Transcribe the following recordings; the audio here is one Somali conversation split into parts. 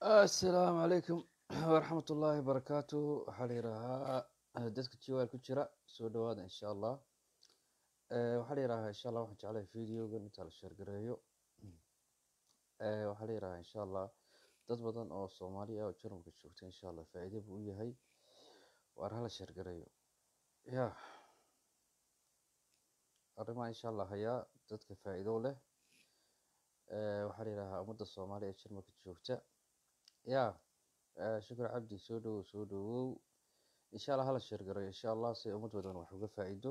asalaamu calaykum waraxmat ullaahi barakaatu waxaa la yidhaahaa dadka jiwaal ku jira soo dhawaada insha allah waxaa la yidhahaa insha allah waxaan jeclahay videogan intaa la sheergareeyo waxaa la yidhahaa insha allah dad badan oo soomaali ah oo jarmalka joogta insha allah faa'iido buu u yahay waar hala sheergareeyo ya arrimaha insha allah hayaa dadka faa'iido leh waxaa la yidhahaa ummadda soomaali ee jarmalka joogta ya shukr cabdi soo dhawow soo dhawow insha allah hala sheergareeyo insha allah si ummad badan wax uga faa'iido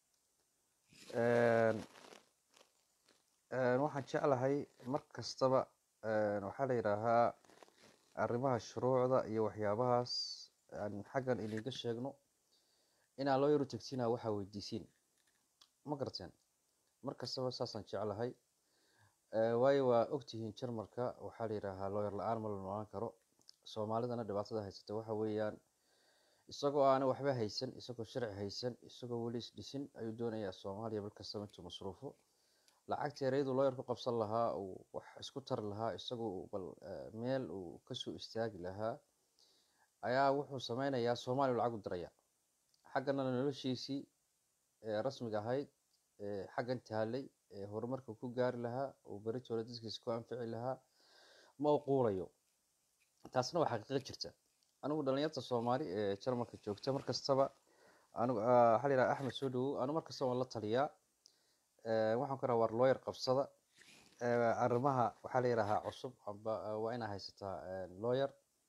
waxaan jeclahay mar kastaba waxaa la yidhaahaa arrimaha shuruucda iyo waxyaabahaas aan xaggan idinka sheegno inaan loo yaro tegsinaa waxaa weydiisiin ma garateen mar kastaba saasaan jeclahay waayo waa ogtihiin jarmalka waxaa la yidhaahaa looyar la-aan ma la noolaan karo soomaalidana dhibaatada haysata waxa weeyaan isagoo aana waxba haysan isagoo sharci haysan isagoo weli isdhisin ayuu doonayaa soomaaliya bil kastaba intuu masruufo lacagta ereyadu looyar ku qabsan lahaa uu wax isku tari lahaa isagoo bal meel uu kasoo istaagi lahaa ayaa wuxuu sameynayaa soomaaliya lacag u diraya xagganana noloshiisii rasmiga ahayd xaggan taalay horumarka ku gaari lahaa uu beritooda dadkiisa ku anfici lahaa ma u quulayo taasna waa xaqiiqo jirta anigu dhalinyarta soomaali ee jarmalka joogta mar kastaba anigu waxaa la yidhaha axmed soo dhawow anigu mar kastaba waan la taliyaa waxaan ku raha war looyar qabsada arrimaha waxaa la yidhahaa cusub amba waa inaa haysataa looyar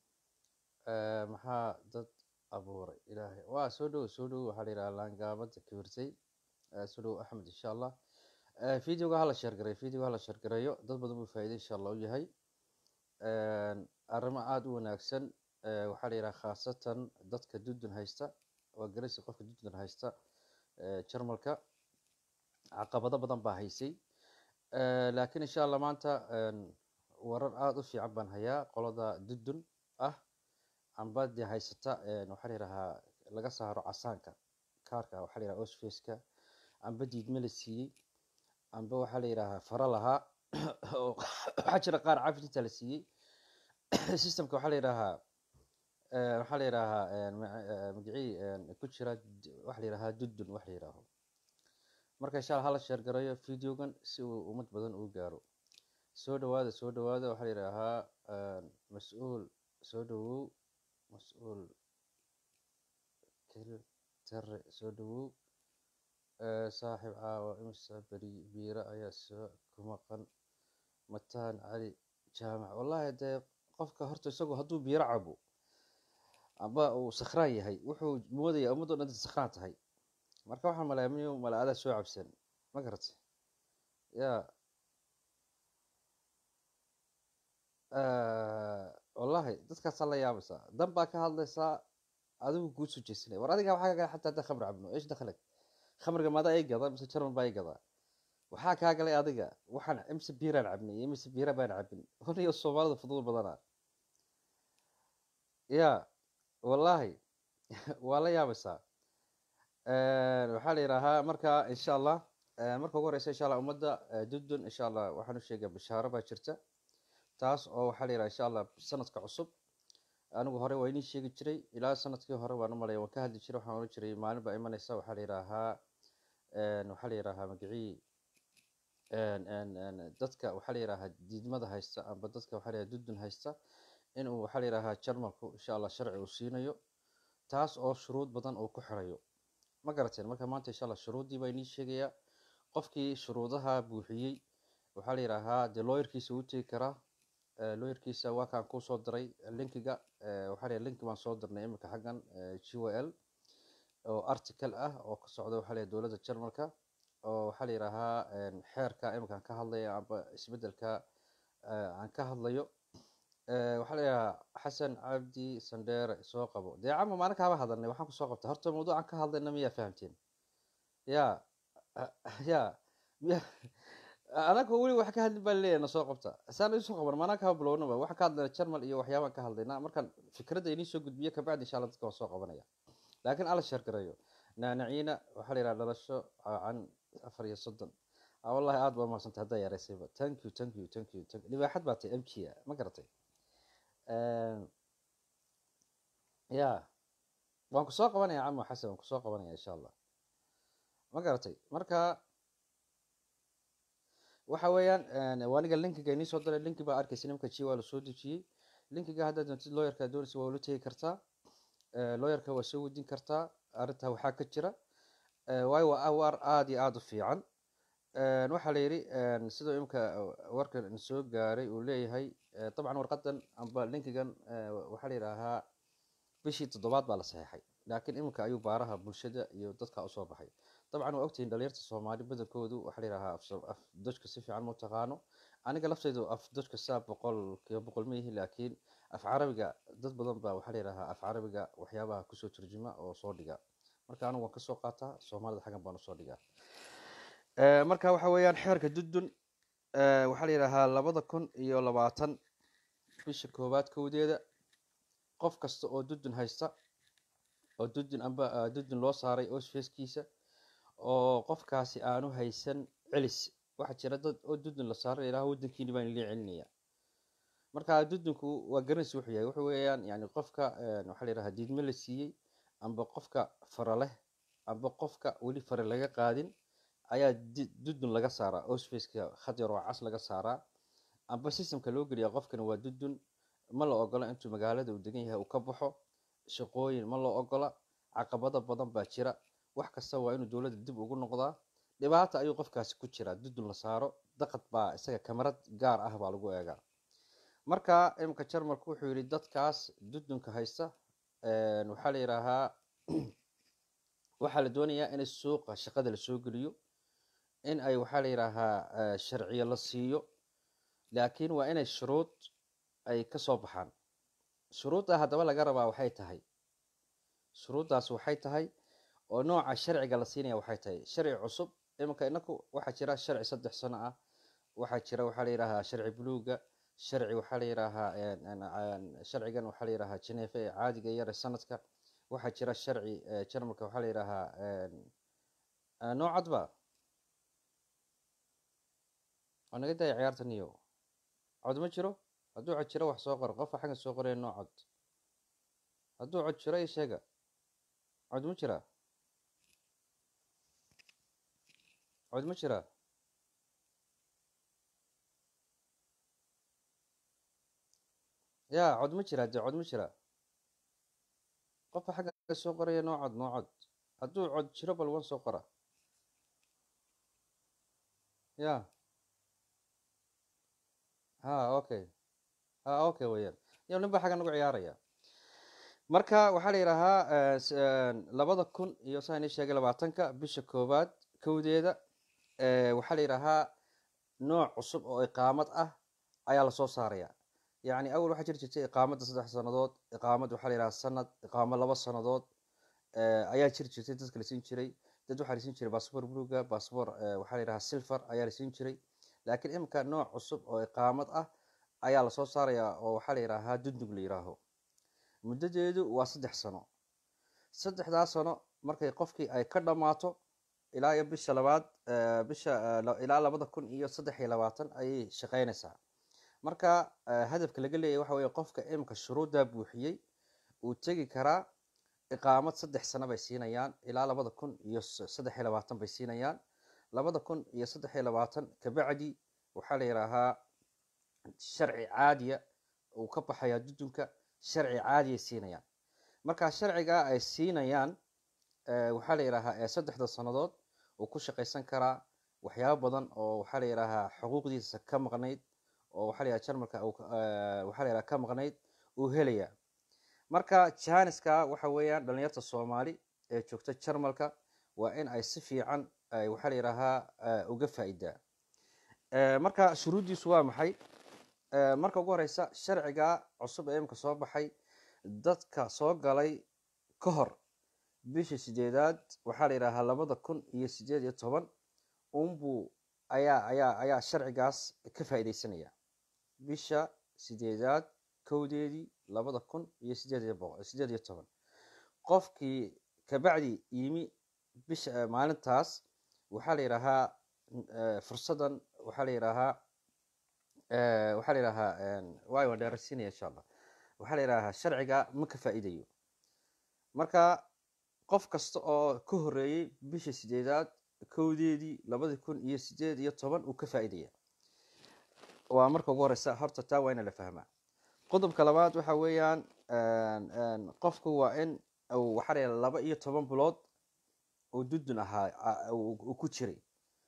maxaa dad abuuray ilaahay waa soo dhawow soo dhawow waxaa la yidhaha laangaabada kibirtay soo dhawow axmed insha allah videoga hala sheergareeyo videoga hala sheergareeyo dad badan buu faa'iido insha allah u yahay arrimo aada u wanaagsan waxaa la yidhaha khaasatan dadka dudun haysta waa garaysi qofka dudun haysta jarmalka caqabado badan baa haysay laakiin insha allah maanta warar aada u fiican baan hayaa qolada dudun ah amba dee haysata waxaa la yidhahaa laga saaro casaanka kaarka waxaa la yidhaha osfaceka amba diidme la siiyey amba waxaa la yidhahaa fara lahaa waxaa jira qaar cafitinta la siiyey systemka waxaa la yidhahaa waxaa la yidhahaa magacii ku jira waxa la yidhahaa dudun wax la yidhaaho marka insha allah hala sheergareeyo videogan si uu ummad badan uu gaaro soo dhawaada soo dhawaada waxaa la yidhaahaa mas-uul soo dhawow mas-uul tare soo dhawow saaxiib caawa imisa beri biira ayaa soo ku maqan mataan cali jaamac wallahi dee qofka horta isagoo hadduu biiro cabo amba uu sakhraan yahay wuxuu moodaya ummaddo dhan sakhraan tahay marka waxaan malaamiyo mala adaa soo cabsan ma garata ya wallahi dadkaasaa la yaabaysaa dan baa ka hadlaysaa adigu kuu soo jeesanaya war adiga waxaa kagaa xataa hadda khamr cabno eesh dakhalak khamriga maadaa ii gadaa mise jarmal baa ii gadaa waxaa kaa galay adiga waxaan imise biiraan cabnay imise biira baan cabin honiyo soomaalida fudud badana ya wallahi waa la yaabaysaa waxaa la yidhaahaa marka insha allah marka ugu horeysa insha allah ummadda dudun insha allah waxaan u sheegaa bishaaro baa jirta taas oo waxaa la yidhaha insha allah sanadka cusub anigu hore waa inii sheegi jiray ilaa sanadkii hore waan u malaya waan ka hadli jiray waxaan ohan jiray maalin baa imaneysa waxaa la yidhaahaa waxaa la yidhaahaa magacii dadka waxaa la yidhaahaa diidmada haysta amba dadka waxaa la yidhaha dudun haysta inuu waxaa la yidhaahaa jarmalku insha allah sharci uu siinayo taas oo shuruud badan uu ku xirayo ma garateen marka maanta insha allah shuruuddii baa inii sheegayaa qofkii shuruudaha buuxiyey waxaa la yidhaahaa dee looyarkiisa uu tegi karaa looyarkiisa waa kaan kuu soo diray linkiga waxaa la linki baan soo dirnay imika xaggan g w l oo article ah oo ka socda waxaa la dowladda jarmalka oo waxaa la yidhaahaa xeerka imikaan ka hadlaya amba isbedelka aan ka hadlayo waxaa la yidhahaa xasan cabdi sandheere soo qabo dee cama maalin kaaba hadalnay waxaan kusoo qabta horta mawduucan ka hadlayna miyaa fahamteen ya ya miya anaga weli wax ka hadlin baan leeyahay na soo qabta saan isoo qaban maanaan kaba bilownaba waxaan ka hadlayna jarmal iyo waxyaabaan ka hadlaynaa markaan fikradda inii soo gudbiyo kabacdi insha allah dadka waan soo qabanaya laakiin ala sheergareeyo naanaciina waxaa la yidhaha dhalasho can afar iyo soddon wallahi aada baa mahadsantay haddaa yareysayba thank you thank you thank you thank you libaaxad baa tay m g ma garatay ya waan kusoo qabanaya camo xasan waan kusoo qabanaya insha allah ma garatay marka waxa weeyaan waa aniga linkiga inii soo diray linki baa arkaysa nimka ji waa lasoo dejiyey linkiga haddaad doontid looyarka doonaysa waa ula tegi kartaa looyarka waa soo weydiin kartaa arrintaa waxaa ka jira waayo waa awar aada iyo aada u fiican waxaa la yidhi sidoo imika warkan soo gaaray uu leeyahay dabcan warqadan amba linkigan waxaa la yidhaahaa bishii toddobaad baa la saxeexay laakiin iminka ayuu baaraha bulshada iyo dadka usoo baxay dabcan waa ogtihiin dhalinyarta soomaali badankoodu waxaa la yidhahaa af dojka si fiican ma taqaano aniga laftaydu af dojka saa boqol kiiba boqol ma yihi laakiin af carabiga dad badan baa waxaa la yidhahaa af carabiga waxyaabaha kusoo turjuma oo soo dhiga marka anigu waan kasoo qaataa soomaalida xaggan baan usoo dhigaa marka waxa weeyaan xeerka dudun waxaa la yidhahaa labada kun iyo labaatan bisha koowaad kowdeeda qof kasta oo dudun haysta oo dudun amba dudun loo saaray osfeskiisa oo qofkaasi aanu haysan celis waxaa jira dad oo dudun la saaray ilaha wadankiini baan ilii celinaya marka dudunku waa garanaysa wuxuu yahay wuxuu weeyaan yani qofka waxaa la yidhaha diidme la siiyey amba qofka fara leh amba qofka weli fare laga qaadin ayaa dudun laga saaraa osfaceka khad yar oo cas laga saaraa amba systemka loo geliya qofkani waa dudun ma la ogola intuu magaalada uu degan yahay uu ka baxo shaqooyin ma la ogola caqabado badan baa jira wax kasta waa inuu dowladda dib ugu noqdaa dhibaata ayuu qofkaasi ku jiraa dudun la saaro daqad baa isaga kamarad gaar ah baa lagu eegaa marka imika jarmalku wuxuu yihi dadkaas dudunka haysta waxaa la yidhaahaa waxaa la doonayaa in suuqa shaqada lasoo geliyo in ay waxaa la yidhaahaa sharciyo la siiyo laakiin waa inay shuruud ay kasoo baxaan shuruudda haddaba laga rabaa waxay tahay shuruuddaas waxay tahay oo nooca sharciga la siinaya waxay tahay sharci cusub iminka inaku waxaa jira sharci saddex sano ah waxaa jira waxaa la yidhahaa sharci buluuga sharci waxaa la yidhaahaa sharcigan waxaa la yidhahaa geneefa ee caadiga yare sanadka waxaa jira sharci jarmalka waxaa la yidhaahaa noocadba waa naga daya ciyaarta niyo cod ma jiro hadduu cod jiro wax soo qor qofka xaggan soo qoraya noo cod hadduu cod jiro i sheega cod ma jiraa cod ma jiraa ya cod ma jiraa dee cod ma jiraa qofka xagga soo qoraya noo cod noo cod hadduu cod jiro bal wan soo qora ya ha okay ha okay weyaan ya nin baa xagga nagu ciyaaraya marka waxaa la yidhaahaa labada kun iyo saa ini sheegay labaatanka bisha koowaad kowdeeda waxaa la yidhaahaa nooc cusub oo iqaamad ah ayaa lasoo saaraya yacni awal waxaa jiri jirtay iqaamadda saddex sanadood iqaamad waxaa la yidhaha sanad iqaamo laba sanadood ayaa jiri jirtay dadka la siin jiray dad waxaa la siin jiray bassbor bluga bassbor waxaa la yidhaha silver ayaa la siin jiray laakiin imika nooc cusub oo iqaamad ah ayaa lasoo saaraya oo waxaa la yidhaahaa dundug la yidhaaho muddadeedu waa saddex sano saddexdaa sano markay qofkii ay ka dhammaato ilaa iyo bisha labaad bisha ilaa labada kun iyo saddex iyo labaatan ayay shaqeynaysaa marka hadafka laga leeyahy waxa weye qofka imika shuruuddaa buuxiyey uu tegi karaa iqaamad saddex sano bay siinayaan ilaa labada kun iyo saddex iyo labaatan bay siinayaan labada kun iyo saddex iyo labaatan kabacdi waxaa la yidhaahaa sharci caadiya uu ka baxayaa dudunka sharci caadiyay siinayaan marka sharcigaa ay siinayaan waxaa la yidhaahaa ee saddexda sannadood uu ku shaqaysan karaa waxyaabo badan oo waxaa la yidhaahaa xuquuqdiisa ka maqnayd oo waxaa la yidhaha jarmalka waxaa la yidhaha ka maqnayd uu helaya marka janiska waxa weeyaan dhalinyarta soomaali ee joogta jarmalka waa in ay si fiican waxaa la yidhaahaa uga faa'idaa marka shuruuddiisu waa maxay marka ugu horeysa sharciga cusub ee imika soo baxay dadka soo galay ka hor bisha sideedaad waxaa la yidhaahaa labada kun iyo sideed iyo toban unbuu ayaa ayaa ayaa sharcigaas ka faa'iideysanaya bisha sideedaad kowdeedii labada kun iyo sideed iyo boqo sideed iyo toban qofkii kabacdi yimi bisha maalintaas waxaa la yidhaahaa fursadan waxaa la yidhaahaa waxaa la yidhaahaa waayo waan dheeraysiinaya insha allah waxaa la yidhaahaa sharciga ma ka faa'iidayo marka qof kasta oo ka horreeyey bisha sideedaad kowdeedii labadi kun iyo sideed iyo toban uu ka faa'iidaya waa marka ugu horeysa horta taa waa ina la fahmaa qodobka labaad waxa weeyaan qofku waa in uu waxaa la yidhaha laba iyo toban bilood oo dudun ahaa uu ku jiray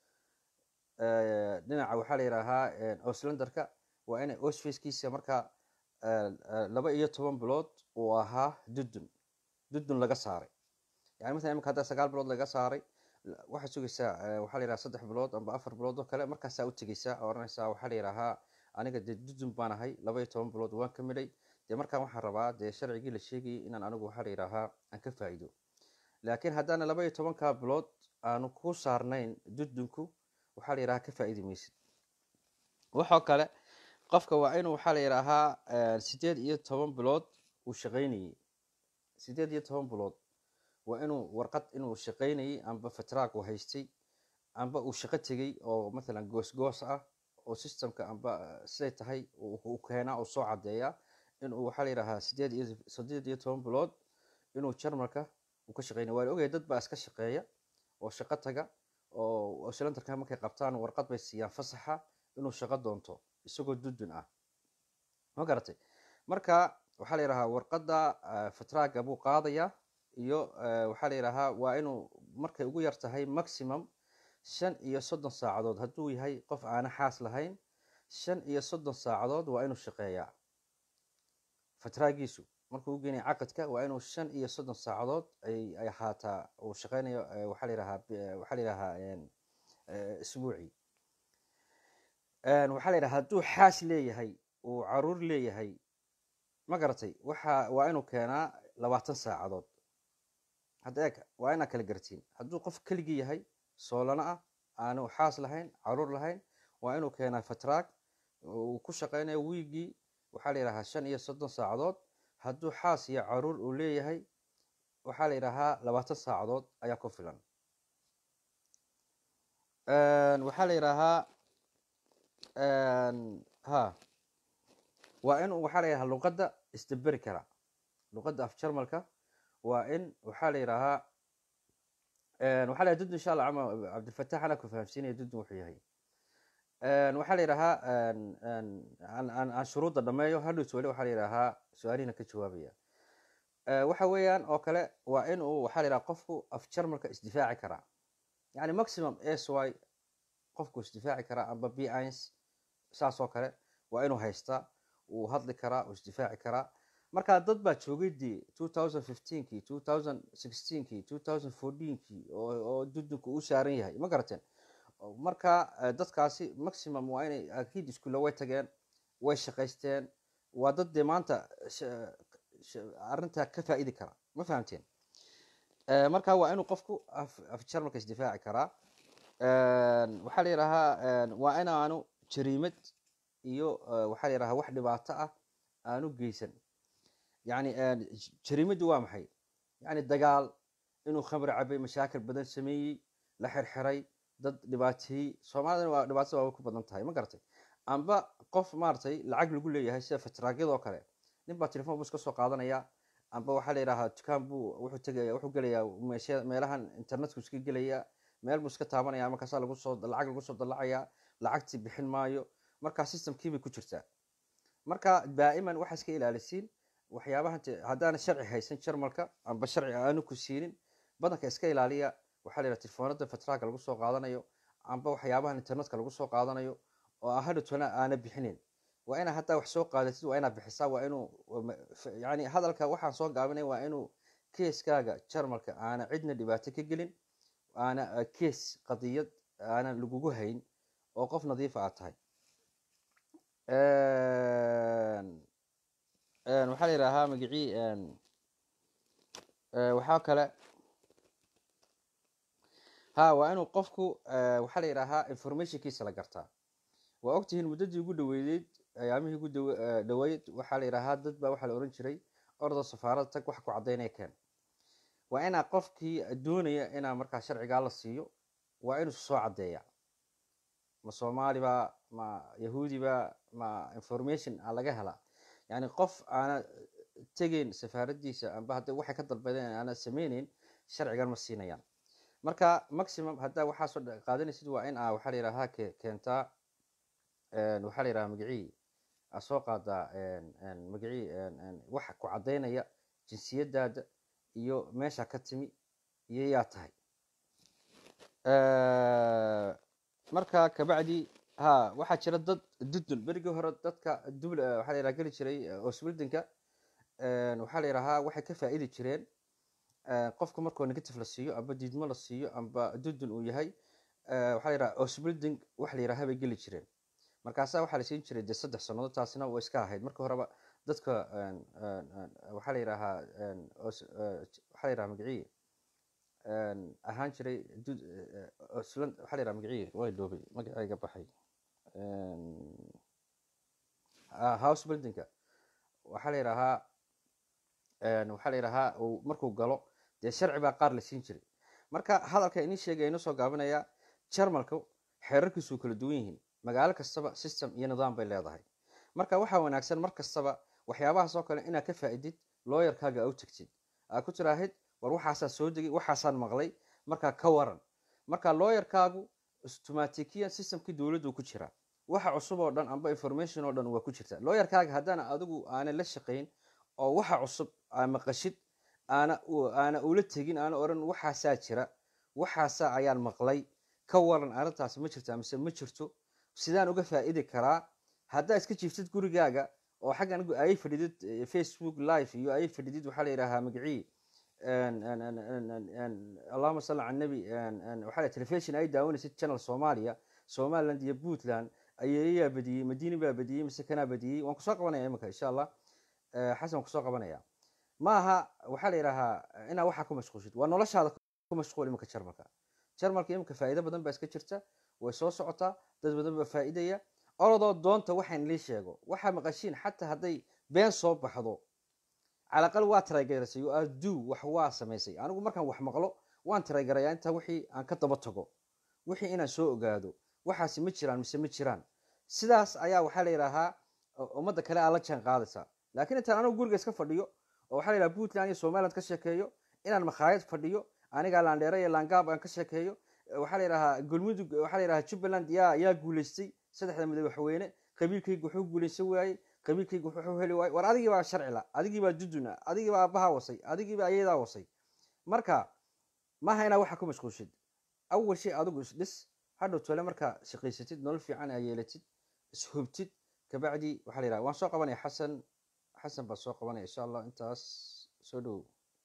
dhinaca waxaa la yidhaahaa oslanderka waa inay osfacekiisa markaa laba iyo toban bilood uu ahaa dudun dudun laga saaray yani masalan imika haddaa sagaal bilood laga saaray waxaad sugaysaa waxaa la yidhaha saddex bilood amba afar bilood oo kale markaasaa u tegeysaa oo oranaysaa waxaa la yidhaahaa aniga dee dudun baan ahay laba iyo toban bilood waan ka midhay dee markaan waxaan rabaa dee sharcigii la sheegayay inaan anigu waxaa la yidhaahaa aan ka faa'iido laakiin haddaana laba iyo tobankaa bilood aanu ku saarnayn dudunku waxaa la yidhahaa ka faa'iidi maysid waxoo kale qofka waa inuu waxaa la yidhaahaa sideed iyo toban bilood uu shaqaynayey sideed iyo toban bilood waa inuu warqad inuu shaqaynayey amba fatraag uu haystay amba uu shaqo tegey oo mathalan goosgoos ah oo systemka amba siday tahay uu keenaa uu soo caddeeyaa inuu waxaa la yidhahaa sideed iyo sideed iyo toban bilood inuu jarmalka uu ka shaqeynaya waa la ogaya dad baa iska shaqeeya oo shaqo taga oo silindarka markay qabtaan warqad bay siiyaan fasaxa inuu shaqo doonto isagoo dudun ah ma garatay marka waxaa la yidhahaa warqadda fatraaga buu qaadayaa iyo waxaa la yidhaahaa waa inuu markay ugu yar tahay maximum shan iyo soddon saacadood hadduu yahay qof aana xaas lahayn shan iyo soddon saacadood waa inuu shaqeeyaa fatraagiisu markuu u geenaya caqadka waa inuu shan iyo soddon saacadood ay ahaataa uu shaqeynayo waxaa la yidhahaa waxaa la yidhahaa isbuucii waxaa la yidhaha hadduu xaas leeyahay uu caruur leeyahay ma garatay waxa waa inuu keenaa labaatan saacadood hadda eeg waa inaa kala gartiin hadduu qof keligii yahay soolano ah aanu xaas lahayn caruur lahayn waa inuu keenaa fatraag uu ku shaqeynayo wiigii waxaa la yidhahaa shan iyo soddon saacadood hadduu xaas iyo caruur uu leeyahay waxaa la yidhahaa labaatan saacadood ayaa ku filan waxaa la yidhaahaa ha waa in waxaa la yidhahaa luqadda isdaberi kara luqadda af jarmalka waa in waxaa la yidhaahaa waxaa la dudun insha allah cama cabdilfatax anaa ku fahamsiinaya dudun wuxuu yahay waxaa la yidhahaa aan shuruudda dhameeyo hadhowt weli waxaa la yidhaahaa su-aalihina ka jawaabaya waxa weeyaan oo kale waa in uu waxaa la yidhaha qofku af jarmalka isdifaaci karaa yani maximum s y qofku isdifaaci karaa amba b ins saas oo kale waa inuu haystaa uu hadli karaa uu isdifaaci karaa marka dad baa joogay dee two thousand fifteenkii two thousand sixteenkii two thousand fourteenkii oo dudunku u saaran yahay ma garateen marka dadkaasi maximum waa inay akiid iskuulla way tageen way shaqaysteen waa dad dee maanta arrintaa ka faa'idi kara ma fahamteen marka waa inuu qofku af jarmalka isdifaaci karaa waxaa la yidhaahaa waa inaanu jariimad iyo waxaa la yidhahaa wax dhibaato ah aanu geysan yani jariimaddu waa maxay yani dagaal inuu khamri cabay mashaakil badan sameeyey la xirxiray dad dhibaateeyey soomaalidana waa dhibaatada waaba ku badan tahay ma garatay amba qof maaragtay lacag lagu leeyahay sida fatraagyadoo kale nin baa telefon buu iska soo qaadanaya amba waxaa la yidhahaa dukaan buu wuxuu tegaya wuxuu gelayaa meesha meelahan internetku iska gelaya meel buu iska taabanaya markaasaa lagu soo lacag lagu soo dallacaya lacagtii bixin maayo markaa systemkii bay ku jirtaa marka daa'iman waxaa iska ilaalisiin waxyaabahan haddaana sharci haysan jarmalka amba sharci aanu ku siinin badanka iska ilaaliya waxaa la yidhaha telefoonada fatraaga lagu soo qaadanayo amba waxyaabahan internetka lagu soo qaadanayo oo hadhowtona aana bixinin waa inaa haddaa wax soo qaadatid waa inaa bixisaa waa inuu yani hadalka waxaan soo gaabinay waa inuu keeskaaga jarmalka aana cidna dhibaato ka gelin aana kees qadiyad aana lagugu hayn oo qof nadiifa aad tahay waxaa la yidhaahaa magicii waxaa kale ha waa inuu qofku waxaa la yidhaahaa informationkiisa la gartaa waa ogtihiin muddadii ugu dhaweydeyd ayaamihii ugu dhaweyd waxaa la yidhaahaa dad baa waxaa la ohan jiray orda safaarada tag wax ku caddaynaya keen waa inaa qofkii doonaya inaa markaa sharcigaa la siiyo waa inuu soo caddeeya ma soomaaliba ma yahuudiba ma information a laga helaa yani qof aana tegeyn safaaradiisa amba hadda waxay ka dalbadeen aana sameyneyn sharcigan ma siinayaan marka maximum haddaa waxaasoo dha- qaadanaysid waa in aa waxaa la yidhaha ke keentaa een, waxaa la yidhaha magacii aa soo qaadaa een, een, magacii een, een, waxa ku caddaynaya jinsiyadaada iyo meesha ka timi iyo yaa tahay Eh, marka kabacdi ha waxaa jira dad dudun berigii hore dadka dubl eh, waxaa la yidhaha geli jiray eh, osbildinka waxaa la yidhahaa waxay ka faa'iidi jireen eh, qofka markuu negative la siiyo amba diidmo la siiyo amba dudun uu yahay eh, waxaa la yidhaha osbilding wax la yidhaha bay geli jireen markaasaa waxaa la siin jiray dee saddex sannadood taasina way iska ahayd marka horeba dadka een, een, een, waxaa la yidhahaa een, os- eh, waxaa la yidhaha magacii een, ahaan jiray dud- eh, oslan waxaa la yidhaha magacii way dhoobay magacayga baxay Een, ah, house buildingka waxaa la yidhahaa een, waxaa la yidhahaa uu markuu galo dee sharci baa qaar la siin jiray marka hadalka inii sheegaya inoo soo gaabinaya jarmalku xeerarkiisu kala duwan yihiin magaalo kastaba system iyo nidaam bay leedahay marka waxaa wanaagsan mar kastaba waxyaabahaas oo kale inaad ka faa'iidid looyarkaaga aa u tagtid aad ku tiraahid war waxaasaa soo degay waxaasaan maqlay markaa ka waran marka looyarkaagu automatikiyan systemkii dowladdu ku jiraa waxa cusub oo dhan amba information oo dhan waa ku jirta looyarkaaga haddana adigu aanan la shaqayn oo waxa cusub aa maqashid aana u- aana ula tegin aana oran waxaasaa jira waxaasaa ayaan maqlay ka waran arrintaas ma jirta mise ma jirto sidaan uga faa'idi karaa haddaa iska jiiftid gurigaaga oo xaggan gu- ay fadhidid eh, facebook live iyo ay fadhidid waxaa la yidhahaa magacii een- een- een- een- een- een, allahuma salli cala nabi waxaa la telefishon ay daawanaysid channel soomaaliya somaliland iyo puntland ayeeyaa badiyey madiini baa badiyey mise kanaa badiyey waan kusoo qabanaya imika insha allah Eh, xasan waan kusoo qabanaya ma aha waxaa la yidhahaa inaa waxaa ku mashquulshid waa noloshaada ku mashquul imika jarmalka jarmalka imika faa'iido badan baa iska jirta way soo socotaa dad badan baa faa'iidaya orodoo doonta waxaan lii sheego waxaa maqashiin xataa hadday been soo baxdo calaqal waa taraygaraysay oo aduu wax waa samaysay anigu markaan wax maqlo waan taraygarayaa intaa wixii aan ka daba tago wixii inaan soo ogaado waxaasi ma jiraan mise ma jiraan sidaas ayaa waxaa la yidhaahaa u- ummadda kale aa la jaan qaadaysaa laakiin intaan anigu guriga iska fadhiyo oo waxaa la yidhaha puntland iyo somaliland ka sheekeeyo inaan makhaayad fadhiyo anigaa laandheere iyo laangaab aan ka sheekeeyo eh, waxaa la yidhahaa galmudug waxaa la yidhahaa jubbaland yaa yaa guulaystay saddexda madaxweyne qabiilkayga wuxuu guulaysan waayey qabiilkayga wuxuu heli waayey war adigii baa sharci la adigii baa duduna adigii baa aabbahaa wasay adigii baa ayadaa wasay marka maaha inaa waxa ku mashquulshid awal shay adigu isdhis hadhow tole markaa shaqaysatid nolol fiican aa yeelatid ishubtid kabacdi waxaa la yidhaha waan soo qabanaya xasan xasan baa soo qabanaya insha allah intaas soo dhowow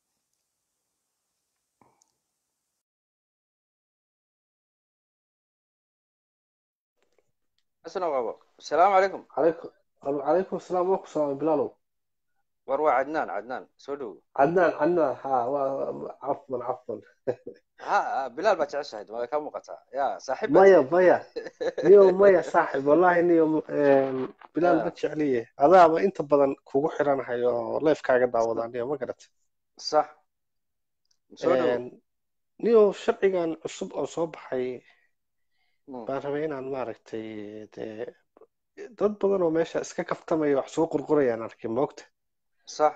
xasan oo qabo asalaamu calaykum عليكم عليكم السلام ورحمة الله بلالو war waa cadnaan cadnaan soo dhowow عدنان عدنان ها و- عفوا عفوا ha bilaal baa jeceshahayd waa ka muuqataa ya saaxiib مايا مايا نيو مايا صاحب والله نيو آم، بلال Ah. ما تشعليه هذا ما انت بدن كوغو حيران هايو لايف كاغا داودا نيو ما قرأت sax soo dhowow آم، نيو شرعيغان عصب او soo baxay Mm, baan rabay inaan maaragtay dee dad badan oo meesha iska kaftamaya wax soo qurqurayaan arkay moogta sax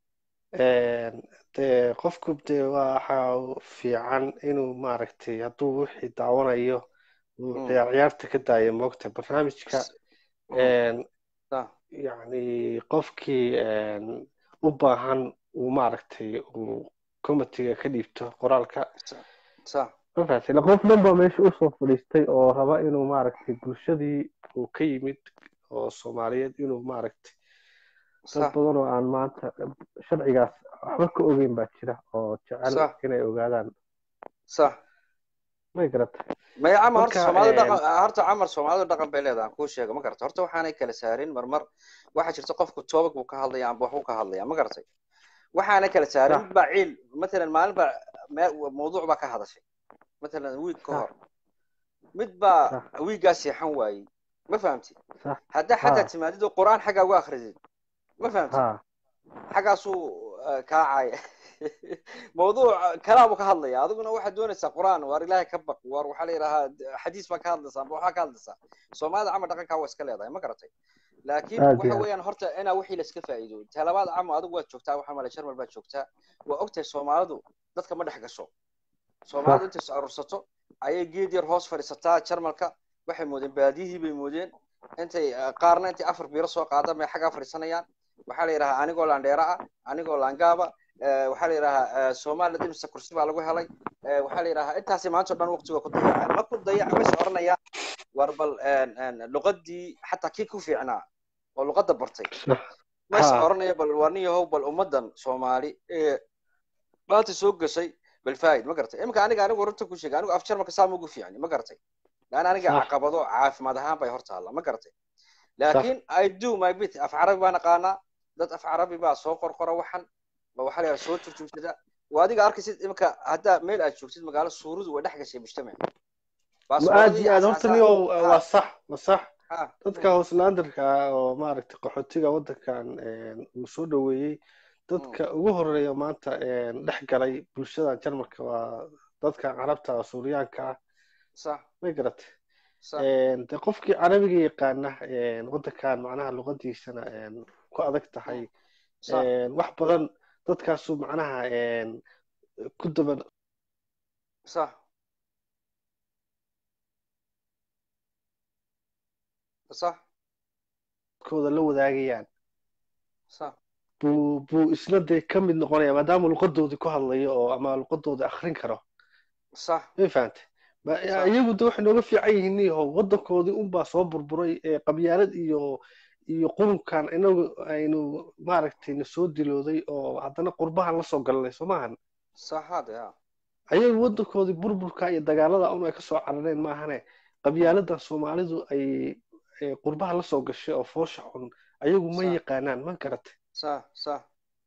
dee qofku dee waxa fiican inuu maaragtay hadduu wixii daawanayo uu Mm. ciyaar ciyaarta ka daayo moogta barnaamijka S- mm, sax yacni qofkii u baahan uu maaragtay uu comitiga ka dhiibto qoraalka sax sax mafahatay ila qof dhan baa meesha usoo fadhiistay oo raba inuu maaragtay bulshadii uu ka yimid oo soomaaliyeed inuu maaragtay dad sax badan oo aan maanta sharcigaas waxba ka ogeyn baa jira oo jecel Sax. inay ogaadaan sax may garatay maya camar horta Marka, soomaalidu een, dhaqan horta camar soomaalidu dhaqan bay leedahay aan kuu sheego ma garata horta waxaanay kala saarin marmar waxaa jirta qofku toobag buu ka hadlaya amba waxbuu ka hadlaya ma garatay waxaanay kala saarin Sax. mid baa ciil matalan maalin baa me- mawduuc baa ka hadashay matalan wiig ka Sax. hor mid baa Sax. wiiggaa seexan waayey ma fahamtid sax haddaa xataa Ha. timaadid oo qur-aan xaggaa uga akridid ma fahamtid ha xaggaasuu eh, kaacaya mawduuc kalaabuu ka hadlaya adiguna waxaad doonaysaa qur-aan waar ilaahay ka baq waar waxaa la yidhahaa xadiis baa ka hadlaysaa amba waxaa ka hadlaysaa soomaalida camal dhaqankaa waa iska leedahay ma garatay laakiin Aad iyo waxa aad. weeyaan horta inaa wixii la iska faa'iido talabaad camo adigu waad joogtaa waxaa malay jarmal baad joogtaa waa ogtahay soomaalidu dadka ma dhex gasho soomaalidu intay is urursato ayay geed yar hoos fadhiisataa jarmalka waxay moodeen baadiyihii bay moodeen intay eh, qaarna intay afar biiro soo qaadaan bay xaggaa fadhiisanayaan waxaa la yidhahaa anigoo laandheera ah anigoo laangaaba eh, waxaa la yidhahaa eh, soomaalida imisa kursi baa lagu helay eh, waxaa la yidhahaa intaasi maanta o dhan waqtiga ku dayacaan ma ku dayac ma is oranaya war bal en- en, luqadii xataa kii ku fiicnaa oo luqadda bartay ma is Ha. oranaya bal waa nin yahow bal ummadan soomaali ee maanta soo gashay bal faa'id ma garatay imika aniga anigu runta ku sheegay anigu af jarmalka saa ugu fiicni ma garatay laan aniga Sax. caqabado caafimaad ahaan bay hor taalla ma garatay laakiin i do my bit af carabi baan aqaanaa dad af carabi baa soo qorqora waxan ba waxaa la yidhaha soo turjumsada waa adiga arkaysid imika haddaa meel aad joogtid magaalo suuradu way dhex gashay mujtamac ma aad iyo aad horta niyo waa sax waa sax dadka hooslandarka oo maaragtay qaxootiga waddankan een, uu soo dhoweeyey dadka ugu horeeya maanta een, dhex galay bulshada jarmalka waa dadkan carabta oo suuriyaanka ah sax may garatay sax Een, de qofkii carabiga yaqaana een, waddankan macnaha luqadiisana een, ku adag tahay sax een, wax badan dadkaasu macnaha een, ku daba sax sax kooda la wadaagayaan sax buu buu isna dee ka mid noqonaya maadaama luqadoodii ku hadlayo oo ama luqadooda akrin karo sax may fahantay Ma- Sax. iyagu de waxay nooga fiican yihiin niyahow waddankoodii unbaa soo burburay ee qabyaalad iyo iyo qurunkan inagu aynu maaragtay na soo dilooday oo haddana qurbahan la soo galanay soo maahan sax hade ha ayagu waddankoodii burburka iyo dagaalada un ay ka soo carareen maahane qabyaaladan soomaalidu ay ay qurbaha la soo gashay oo foosha xun ayagu ma Sax. yaqaanaan ma garatay sax sax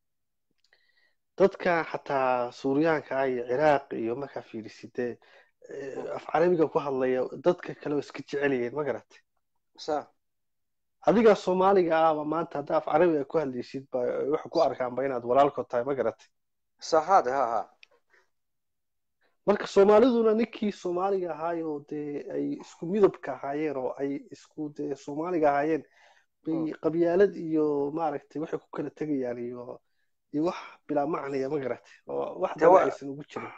dadka xataa suuriyaanka ah iyo ciraaq iyo markaa fiirisidee af carabiga ku hadlaya dadka kale oo iska jecel yihiin ma garatay sax adigaa soomaaliga ahba maanta haddaa af carabiga ku hadlaysid ba waxay ku arkaanba inaad walaalkood tahay ma garatay sax hade ha ha marka soomaaliduna ninkii soomaaliga ahaayoo dee ay isku midabka ahaayeen oo ay isku dee soomaaliga ahaayeen bay qabyaalad iyo maaragtay waxay ku kala tegayaan iyo iyo wax bilaa macnaya ma garatay oo wax Dee wa- dana aysan ugu jirin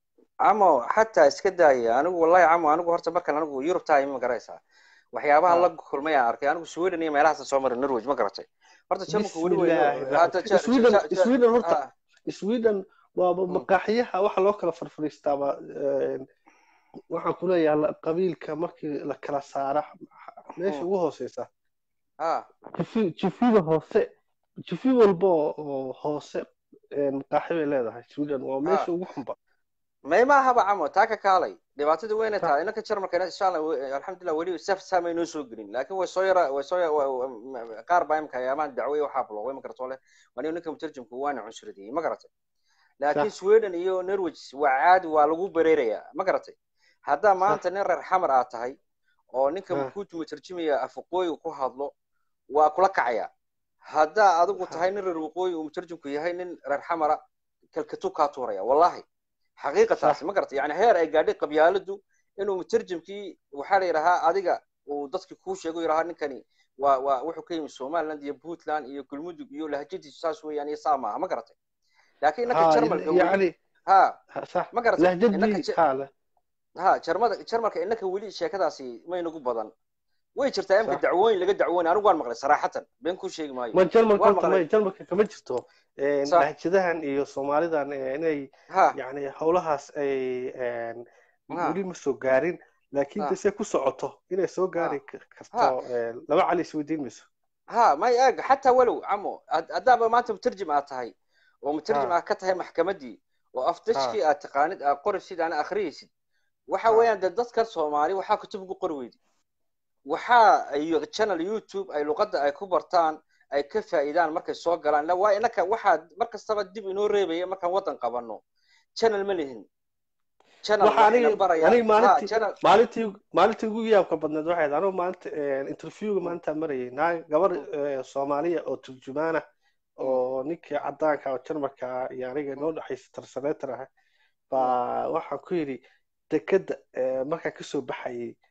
camo xataa iska daaya anigu wallahi camo anigu horta markan anigu yurub tahay ma garaysaa waxyaabaha Ha. la kulmay aan arkay anigu sweden iyo meelahaas soo maray norway ma garatay horta jamalka weli Bismillaahi weyno hadda rahmaan- Sweden Sweden horta sweden waaba Mm. maqaaxiyaha waxa loo kala farfariistaaba een, waxaan ku leeyahay la- qabiilka markii la kala saara meesha Mm. ugu hooseysa ha jifi jifida hoose jifi walba oo oo hoose een, maqaaxi bay leedahay sweden waa meesha ugu xunba may maahaba camo taa ka kaalay dhibaatada weyna Ta- tahay inanka jarmalka insha allah we- alxamdulilah weli saf saamay noo soo gelin laakiin way soo yara way soo ya- wa- wa- qaar baa imika ayaamaan dacwey waxaa bloogay ma garato leh waniga ninka mutarjimka waana cunsuradiyey ma garatay laakiin Sax. sweden iyo norway waa caadi waa lagu bereerayaa ma garatay haddaa maanta nin reer xamar aad tahay oo ninka Ha. ku mutarjimaya afaqooyiga ku hadlo waa kula kacaya haddaa adigu Ha. tahay nin reer waqooyi uu mutarjimku yahay nin reer xamara kalkatu kaa tuuraya wallahi xaqiiqataasi ma garatay yani heer ay gaadhay qabyaaladu inuu mutarjimkii waxaa la yidhahaa adiga uu dadkii kuu sheego yidhahaa ninkani waa waa wuxuu ka yimi somaliland iyo puntland iyo galmudug iyo lahjadiisu saas weeyaan iyo saa maaha ma garatay laakiin innaka ha jarmalka weli yani ha ha, sax ma garatay innaka lahjadii ja- ha le ha jarmada jarmalka innaka weli sheekadaasi maynagu badan way jirtaa imka Sax. dacwooyin laga dacwoonay anigu waan maqlay saraxatan been kuu sheegi maayo ma jarmalka Waan horta maqlay. may jarmalka kama jirto een, Sax. lahjadahan iyo soomaalidan ee, inay ha yani howlahaas ay een, Ha. weli ma soo gaarin laakiin Ha. de se ku socoto inay soo gaari k- Ha. karto een, laba cali isweydiin mayso ha may eeg xataa walow camo had- haddaaba maanta mutarjim aad tahay oo mutarjim Ha. aad ka tahay maxkamaddii oo afdashkii aad taqaanid aad qoraysid ana akhriyaysid waxa Ha. weeyaan dee dadkan soomaali waxaa kutub ugu qori weydi waxaa iyo channel youtube ay luqadda ay ku bartaan ay ka faa'iidaan markay soo galaan ila waa inaka waxaa mar kastaba dib inoo reebaya markaan waddan qabanno channel ma lihin channel waxa waxayna aniga barayaan aniga ha maalintii channel maalintii maalintii ugu yaabka badneed waxay ahayd anigu maalinta een, interviewga maalintaa marayay naag gabar ee, soomaaliya oo turjumaana oo ninkii cadaanka oo jarmalka ah iyo aniga noo dhexaysa tarsaneetar ah baa waxaan ku yidhi dekeda ee, markaan kasoo baxayay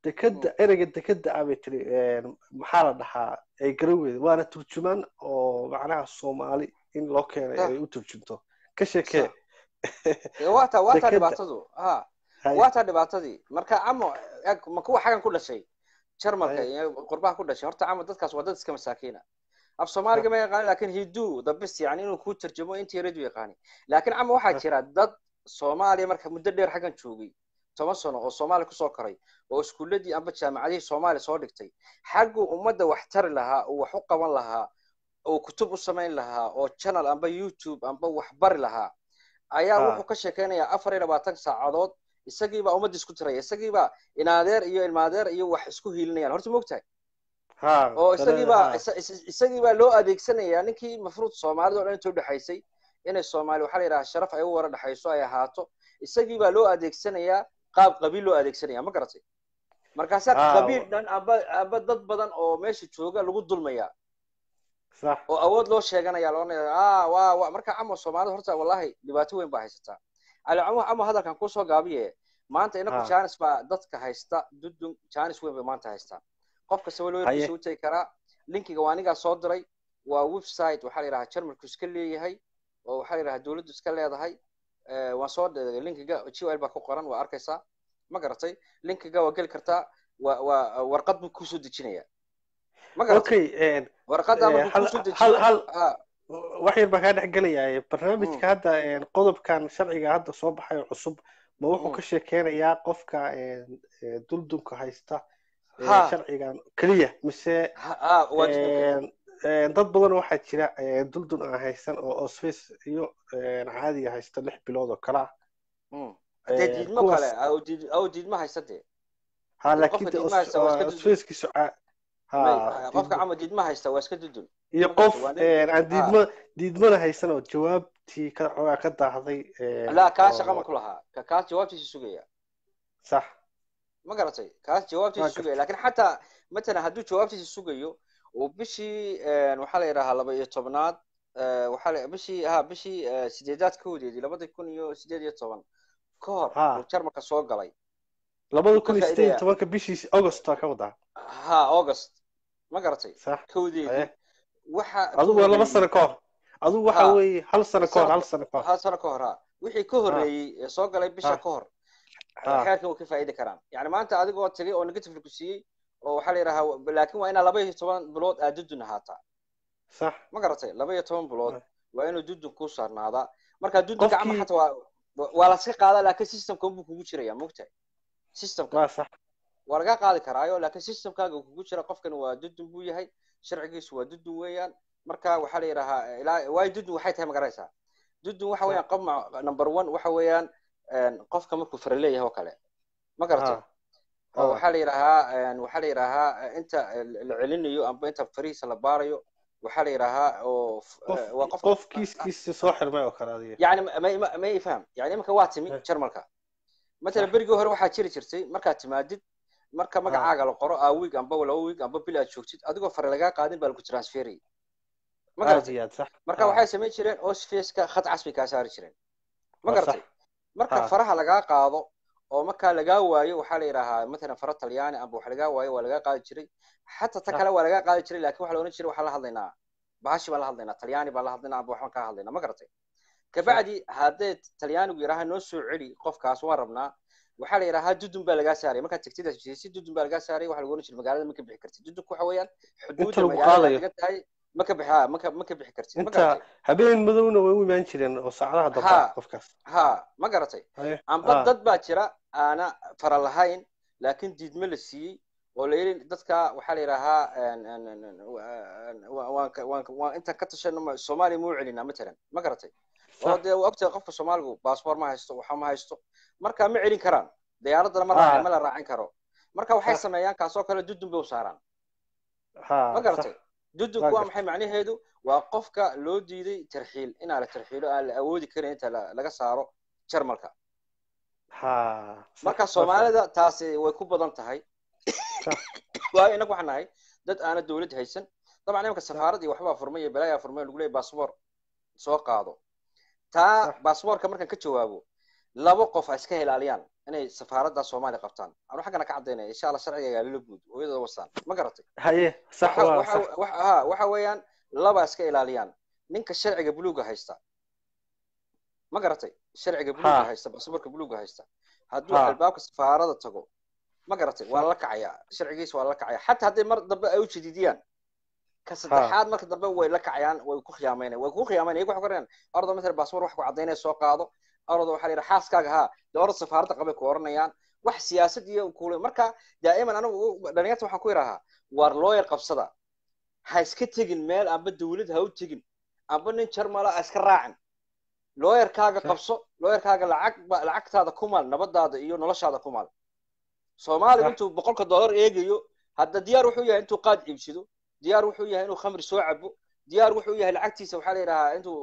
dekeda ereyga dekeda ah bay tiri maxaa la dhahaa ay garan weyda waana turjumaan oo macnaha soomaali in loo keenay ay u turjunto ka sheekee wata wata dhibaatadu ha wata dhibaatadii marka camo ma kuwa xagan ku dhashay jarmalka iyo qurbaha ku dhashay horta camo dadkaas waa dad iska masaakiina af soomaaliga ma yaqaanin lakin hidu the best yani inuu kuu tarjamo intii redu yaqaani laakin camo waxaa jira dad soomaaliya marka muddo dheer xaggan joogay toban sano oo soomaaliya kusoo koray oo iskuuladii amba jaamacadihii soomaaliya soo dhigtay xagguu ummadda wax tari lahaa oo wax u qaban lahaa oo kutub u samayn lahaa oo channel amba youtube amba wax bari lahaa ayaa wuxuu ka sheekaynayaa afar iyo labaatan saacadood isagiibaa ummadda isku tiraya isagiibaa inaadeer iyo ilmaadeer iyo wax isku hiilinayaan horta moogtahay oo isagiibaa isagiibaa loo adeegsanayaa ninkii mafruud soomaalida o dhan inta udhexaysay inay soomaali waxaa la yidhaha sharaf ay u wara dhexayso ay ahaato isagiibaa loo adeegsanayaa qaab qabiil loo adeegsanaya ma garatay markaasaa qabiil dhan amba amba dad badan oo meesha jooga lagu dulmaya oo awood loo sheeganaya loonaya a wa wa marka camo soomaalida horta wallahi dhibaato weyn baa haysataa ali camo camo hadalkan kusoo gaabiye maanta inaku janis baa dadka haysta dudun janis weyn bay maanta haystaa qof kasta walooyarkiisa u tegi karaa linkiga waa anigaa soo diray waa website waxaa la yidhaha jarmalku iska leeyahay oo waxaa la yidhaha dowladdu iska leedahay waan soo dhigay linkiga gl baa ku qoran waa arkaysaa ma garatay linkiga waa geli kartaa waa waa warqad buu kusoo dejinaya ma garatay warqadda markuu kusoo dejiyo wax yar baa kaa dhex gelaya barnaamijka hadda qodobkan sharciga hadda soo baxay oo cusub ma wuxuu ka sheekeynayaa qofka duldunka haysta sharcigan keliya mise dad badan waxaa jira duldun aan haysan oo osface iyo caadiga haysta lix bilood oo kale ah dee diidmo kale aw diidmo haysta dee ha laakiin osfacekiisu qofka camo diidmo haysta waa iska dudun iyo qof aan diidmo diidmana haysan oo jawaabtii ka xoogaa ka daahday la kaa shaqa ma ku lahaa kaas jawaabtiisa sugaya sax ma garatay kaas jawaabtiisa sugaya lakin xataa matalan hadduu jawaabtiisa sugayo oo bishii waxaa la yidhahaa laba iyo tobnaad waxaa bishii ha bishii sideedaad koodeedii labada kun iyo sideed iyo toban ka hor uu jarmalka soo galay labada kun iyo sideed iyo tobanka bishii august ka wadaa ha august ma garatay koodeedii waxa adigu waa laba sano ka hor adigu waxa weeye hal sano ka hor hal sano ka hor hal sano ka hor ha wixii ka horreeyey ee soo galay bisha ka hor xeerkan way ka faa'idi karaan yani maanta adigoo tagay oo negative ku siiyey oo waxaa la yidhahaa laakin waa inaa laba iyo toban bilood aad dudun ahaataa sax ma garatay laba iyo toban bilood waa inuu dudun ku saarnaadaa marka dudunka cama xata waa waa laska qaadaa laakin systemka unbuu kugu jiraya mogtahay systemka waa sax waa laga qaadi karaayo laakin systemkaaga kugu jira qofkan waa dudun buu yahay sharcigiisu waa dudun weeyaan marka waxaa la yidhahaa ilaa waayo dudun waxay tahay magaraysaa dudun waxa weeyaan qof number one waxa weeyaan qofka markuu fara leeyahay oo kale ma garatay oo waxaa la yidhahaa waxaa la yidhahaa inta la celinayo amba inta farihiisa la baarayo waxaa la yidhahaa oo waa qof qof kiiskiisa soo xirmay oo kale adiga yani ma ma ifaham yani iminka waa timi jarmalka matalan berigii hore waxaa jiri jirtay markaad timaadid marka magacaaga la qoro a week amba laba week amba bil aad joogtid adigoo fare lagaa qaadin baa lagu transferay ma garatay marka waxay samayn jireen osfaceka khad cas bay kaa saari jireen ma garatay marka faraha lagaa qaado oo markaa lagaa waayo waxaa la yidhaahaa matalan fara talyaani amba wax lagaa waayo waa lagaa qaadi jiray xataa ta kale waa lagaa qaadi jiray lakin waxa la ohan jiray waxaan la hadlaynaa bahashi baan la hadlaynaa talyaani baan la hadlaynaa amba waxbaan kaa hadlaynaa ma garatay kabacdi haddee talyaanigu yidhaha noo soo celi qofkaas waan rabnaa waxaa la yidhahaa dudun baa lagaa saaray markaad tegtid si dudun baa lagaa saaray waxa lagu ohan jiray magaalada ma ka bixi kartid dudunku waxa weeyaan xuduudda magaalada laga tahay ma ka bixi ma ka ma ka bixi kartid inta habeen madowna way u imaan jireen oo saacadaha dambe qofkaas ha ma garatay amba dad baa jira aana fara lahayn laakiin diidme la siiyey oo la yidhi dadka waxaa la yidhaahaa waan intaan ka tashano soomaaliya muu celinaa matalan ma garatay oo dee ogtahay qofka soomaaligu baasboor ma haysto waxa ma haysto marka ma celin karaan diyaaradana ma raac ma la raacin karo marka waxay sameeyaan kaasoo kale dudun bay u saaraan ma garatay dudunku waa maxay macnaheedu waa qofka loo diiday tarxiil inaa la tarxiilo aan la awoodi karin inta laga saaro jarmalka marka soomaalida taasi way ku badan tahay waayo inagu waxaan nahay dad aana dowlad haysan dabcan imanka safaarad iyo waxbaa furmay iyo balaayaa furmay lagu leeyahy baasboor soo qaado taa baasboorka markaan ka jawaabo laba qof ha iska ilaaliyaan inay safaaradda soomaaliya qabtaan anu xaggana ka caddaynaya insha allah sharciga lala guud hooyadooda wasaan ma garatay haye sax waa sax ha waxa weeyaan laba iska ilaaliyaan ninka sharciga buluuga haysta ma garatay sharciga buluuga haysta baasaboorka buluuga haysta hadduu albaabka safaarada tago ma garatay waa la kacayaa sharcigiisa waa la kacaya xataa hadday mar dambe ay u jadiidiyaan ka saddexaad marka dambe way la kacayaan way ku khiyaamaynayan way ku khiyaamaynayan iyagu waxay qorayaan ordo matala baasboor wax ku caddaynaya soo qaado ordo waxaa la yidhaha xaaskaaga haa dee ordo safaaradda qabay ku oranayaan wax siyaasad iyo kule marka daa'iman anigu dhalinyarta waxaan ku yidhahaa waar looyar qabsada ha iska tegin meel amba dawlad ha u tegin amba nin jarmala ha iska raacin looyarkaaga qabso looyarkaaga lacag lacagtaada ku maal nabadaada iyo noloshaada ku maal soomaaliga intuu boqolka dollar eegayo hadda diyaar wuxuu yahay intuu qaad iibsado diyaar wuxuu yahay inuu khamri soo cabo diyaar wuxuu yahay lacagtiisa waxaa la yidhahaa intuu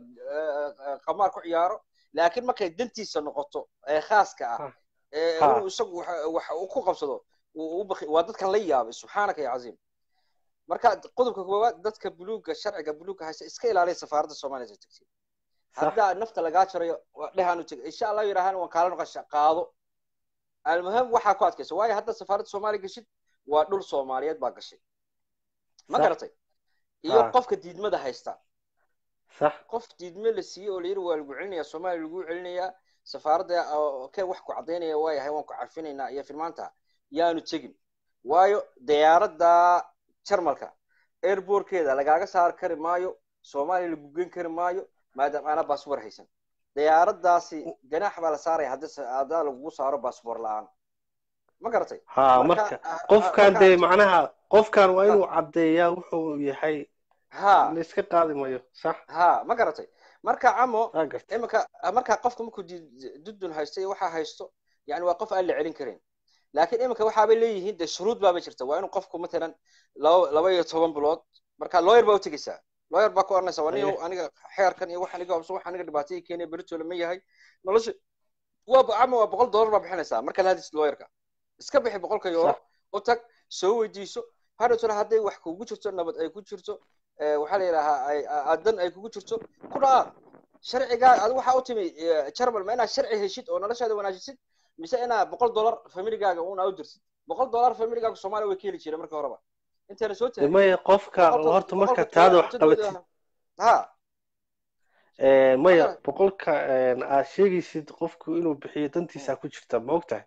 qamaar ku ciyaaro laakiin markay dantiisa noqoto ee khaaska ah inuu isagu wax uu ku qabsado waa dadkan la yaabay subxaanaka ya caziim marka qodobka koowaad dadka buluuga sharciga buluuga haysta iska ilaaliya safaaradda soomaaliya tagtiin haddaa nafta lagaa jarayo dhehaanu tega insha allah yidhahaan waan kaala noqosha qaado almuhim waxaa ku adkaysa waayo hadda safaaradda soomaaliya gashid waa dhul soomaaliyeed baa gashay ma garatay iyo qofka diidmada haysta qof diidme la siiyey oo layidhi waa lagu celinayaa soomaaliya lagu celinayaa safaaradda kee wax ku caddaynaya waayahay waan ku carfinaynaa iyo filmaanta yaanu tegin waayo diyaaradda jarmalka airbortkeeda lagaaga saar kari maayo soomaaliya lagu gen kari maayo maadaama aanaa baasboor haysan diyaaraddaasi ganaax baa la saaraya haddaa lagugu saaro baasboor la-aan ma garatay ha marka qofkan dee macnaha qofkan waa inuu caddeeyaa wuxuu yahay ha la iska qaadi mayo sax ha ma garatay marka camo iminka marka qofka markuu dudun haysto iyo waxaa haysto yani waa qof aan la celin karin laakiin iminka waxaabay leeyihiin dee shuruud baabay jirta waa inuu qofku matalan laba laba iyo toban bilood marka lawyer baa u tegeysaa lawyer baa ku oranaysa waa nin aniga xeerkan iyo waxaan iga hobso waxaan iga dhibaatayii keenaya beritoola ma yahay nolosha waa camo waa boqol dollar baa bixinaysaa marka la hadis lawyerka iska bixi boqolka euro u tag soo weydiiso hadhowtona hadday wax kugu jirto nabad ay ku jirto waxaa la yidhaahaa dan ay kugu jirto ku dhaar sharcigaa adi waxaa u timi jarmal ma inaad sharci heshid oo noloshaada wanaajisid mise inaad boqol dollar familigaaga una u dirsid boqol dollar familigaaga soomaaliya way ka heli jireen marka horeba intayna soo taagin maya qofka horta marka taada wax qabatid ha maya boqolka aad sheegaysid qofku inuu bixiyo dantiisa ku jirta ma ogtahay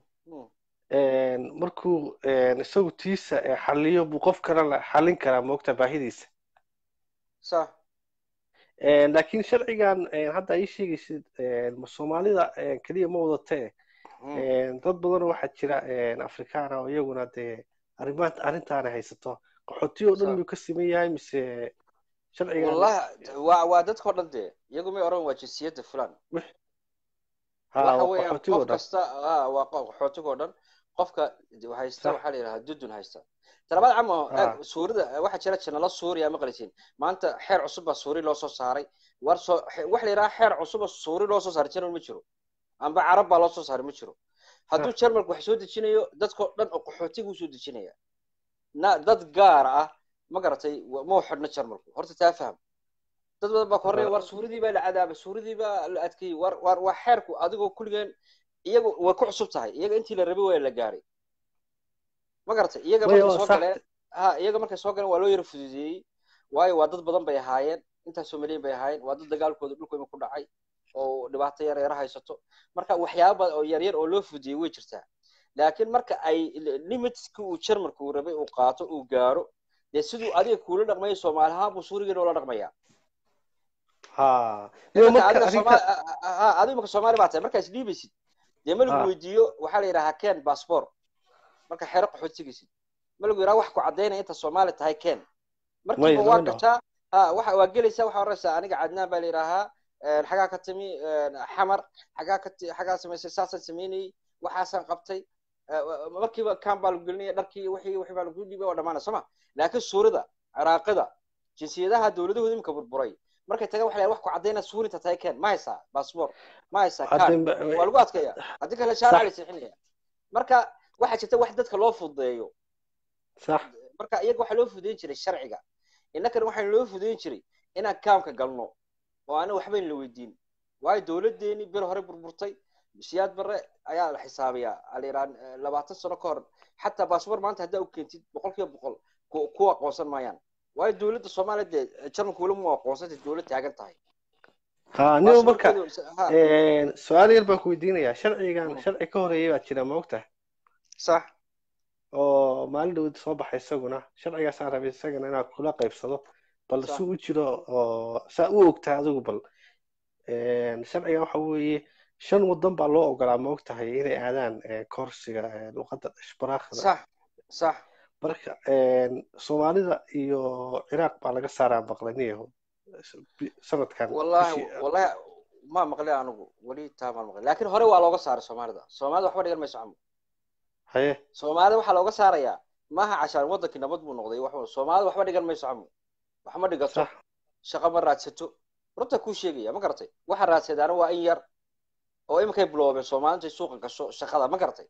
markuu isagu tiisa xaliyo buu qof kalena xalin karaa ma ogtahay baahidiisa صح laakiin sharcigan hadda ii sheegaysid soomaalida keliya ma wadatee dad badan waxaa jira afrikaana oo iyaguna dee arrimaha arrintaana haysato qaxooti oo dhan miyuu ka siman yahay mise sharcigan والله waa waa dadkao dhan dee iyagu may oran waa jinsiyadda fulan ha waxa waa weeyaan qaxootigo qof dhan kasta ah, waa qof qaxootigoo dhan qofka haysta Sax. waxaa la yidhahaa dudun haysta talabaad camo Ah. eeg suurida waxaa jira janalo suuriya ma qalisiin maanta xeer cusub baa suuri loo soo saaray war soo xe- waxa la yidhaha xeer cusub oo suuri loo soo saaray janal ma jiro amba carab baa loo soo saaray ma jiro hadduu jarmalku wax soo dejinayo dadkoo dhan oo qaxootigu soo dejinaya na dad gaar ah ma garatay wa- ma u xidhno jarmalku horta taa faham dad badan baa ka horreeya war suuradii baa la cadaabay suuradii baa la adkeeyey war war waa xeerku adigoo kulligeen iyagu way ku cusub tahay iyaga intii la rabay waa la gaaray ma garatay iyaga Maya, markay waa soo sax. galeen ha iyaga markay soo galeen waa loo yara fududeeyey waayo waa dad badan bay ahaayeen intaasoo milyan bay ahaayeen waa dad dagaalkooda dhulka ima ku dhacay oo dhibaato yar yara haysato marka waxyaaba badan oo yaryar oo loo fududeeyey way jirtaa laakiin marka ay limitski uu jarmalku uu rabay uu qaato uu gaaro dee siduu adiga kuula dhaqmaya soomaali ahaan buu suurigeena ula dhaqmayaa ha Maya, imanka marka adiga arrinta Soomaali- a- a- a- adiga marka soomaali baa tahay markaa isdhiibaysid dee ma lagu Ah. weydiiyo waxaa la yidhahaa ken bassbor marka xero qaxood tegaysid ma lagu yidhaha wax ku caddaynaya inta soomaali tahay ken markiiba Maya, waa lama dhaho. gashaa ha waxa waa gelaysaa waxaa oraysaa aniga cadnaan baa la yidhaahaa een, xagaa ka timi een, xamar xagaa ka ti- xagaa samaysay saasaan samaynayey waxaasaan qabtay Eh, wa- markiiba kan baa lagu gelinaya dharkii wixii wixii baa lagu dhiibay waa dhamaanaya soo ma laakiin suurida ciraaqida jinsiyadaha dowladahooda imika burburay markay tagaan waxa la yidhaha wax ku caddaynaya suurinta tahay ken ma haysaa bassbor ma haysaa kan hadda waa lagu adkaya haddii kale shaarica la sixinaya marka waxaa jirta wax dadka loo fududeeyo sax marka iyaga waxaa loo fududeyn jiray sharciga innakana waxaa loo fududeyn jiray inaan kaamka galno oo aanan waxba la weydiin waayo dowladeeni bir hore burburtay siyaad barre ayaa la xisaabiyaa aliiraan labaatan sano ka hor xataa baasboor maanta haddaa u keentid boqol kiiba boqol ku aqoonsan maayaan waayo dowladda soomaaliya dee jarmalka weli mu aqoonsantay dowlad taagan tahay ha nio marka su-aal yar baan ku weydiinayaa sharcigan sharci ka horeeyay baa jira ma ogtahay sax oo maalin dhawad soo baxay isaguna sharcigaasaan rabay isagana inaad kula qaybsado bal si u jiro oo saa u ogtahay adigu bal sharcigan waxa weeye shan wadan baa loo ogolaa ma ogtahay inay aadaan koorsiga luqadda ishbaraakda sax sax marka soomaalida iyo ciraaq baa laga saaraa maqlaniyaho sanadkan wallahi wallahi ma maqli anigu weli taa maan maqli laakiin hore waa looga saaray soomaalida soomaalida waxba dhigan mayso camu haye soomaalida waxaa looga saarayaa maaha cashaan wadankii nabad buu noqday wax soomaalida waxba dhigan mayso camu wax ma dhigato shaqo ma raadsato runta kuu sheegaya ma garatay waxa raadsadaana waa in yar oo iminkay biloobeen soomaalintu ay suuqa gasho shaqada ma garatay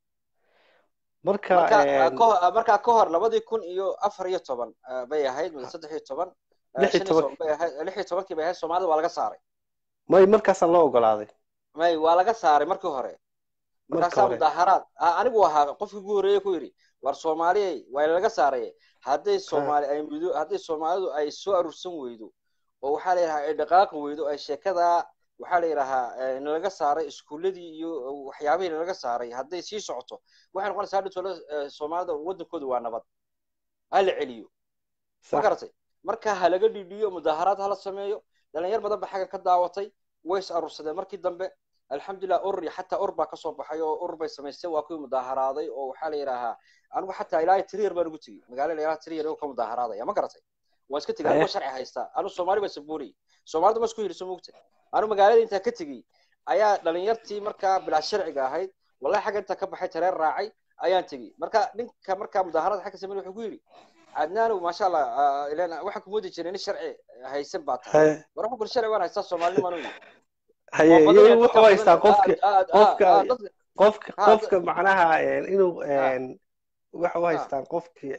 marka markaa ka hor labadii kun iyo afar iyo toban bay ahayd mid saddex iyo toban lix iyo tobankii bay ahayd soomaalida waa laga saaray may markaasaa loo ogolaaday may waa laga saaray markii hore markaasaa mudaaharaad anigu ahaa qofkii ugu horreeye ku yidhi war soomaaliyay waa laga saaray hadday soomaali ay mudo hadday soomaalidu ay soo aruursan weydo oo waxaa la yidhahaa ay dhaqaaqi weydo ay sheekadaa waxaa la yidhahaa nalaga saaray iskuuladii iyo waxyaabihii nalaga saaray hadday sii socoto waxay noqonaysaa hadhi tole soomaalida wadankooda waa nabad ha la celiyo ma garatay marka ha laga dhidhiyo mudaaharaad hala sameeyo dhalinyar badan ba xagga ka daawatay way is aruursadeen markii dambe alxamdulilah urur iyo xataa urur baa kasoo baxay oo urur bay samaysteen waa kuwii mudaaharaaday oo waxaa la yidhaahaa anigu xataa ilaa triyar baan ugu tegey magaalada ilaa triyar oo ka mudaaharaadaya ma garatay waan iska tegey anigoo sharci haystaa anu soomaali baa sabuuriyey soomaalida ma isku hiliso mogta anu magaalada intaa ka tegey ayaa dhalinyartii markaa bilaa sharciga ahayd wallahi xagga intaa ka baxay tareer raacay ayaan tegey marka ninka markaa mudaaharada xagga sameyn wuxuu ku yidhi cadnaanu maasha allah ilan waxaan kumoodi jiray nin sharci haysan baa tahay war waxaan kuli sharci waan haystaa soomaalinimaan u yidhi haye iyagu wuxuu haystaa qofka qofka qofka qofka macnaha inuu waxa u haystaan qofkii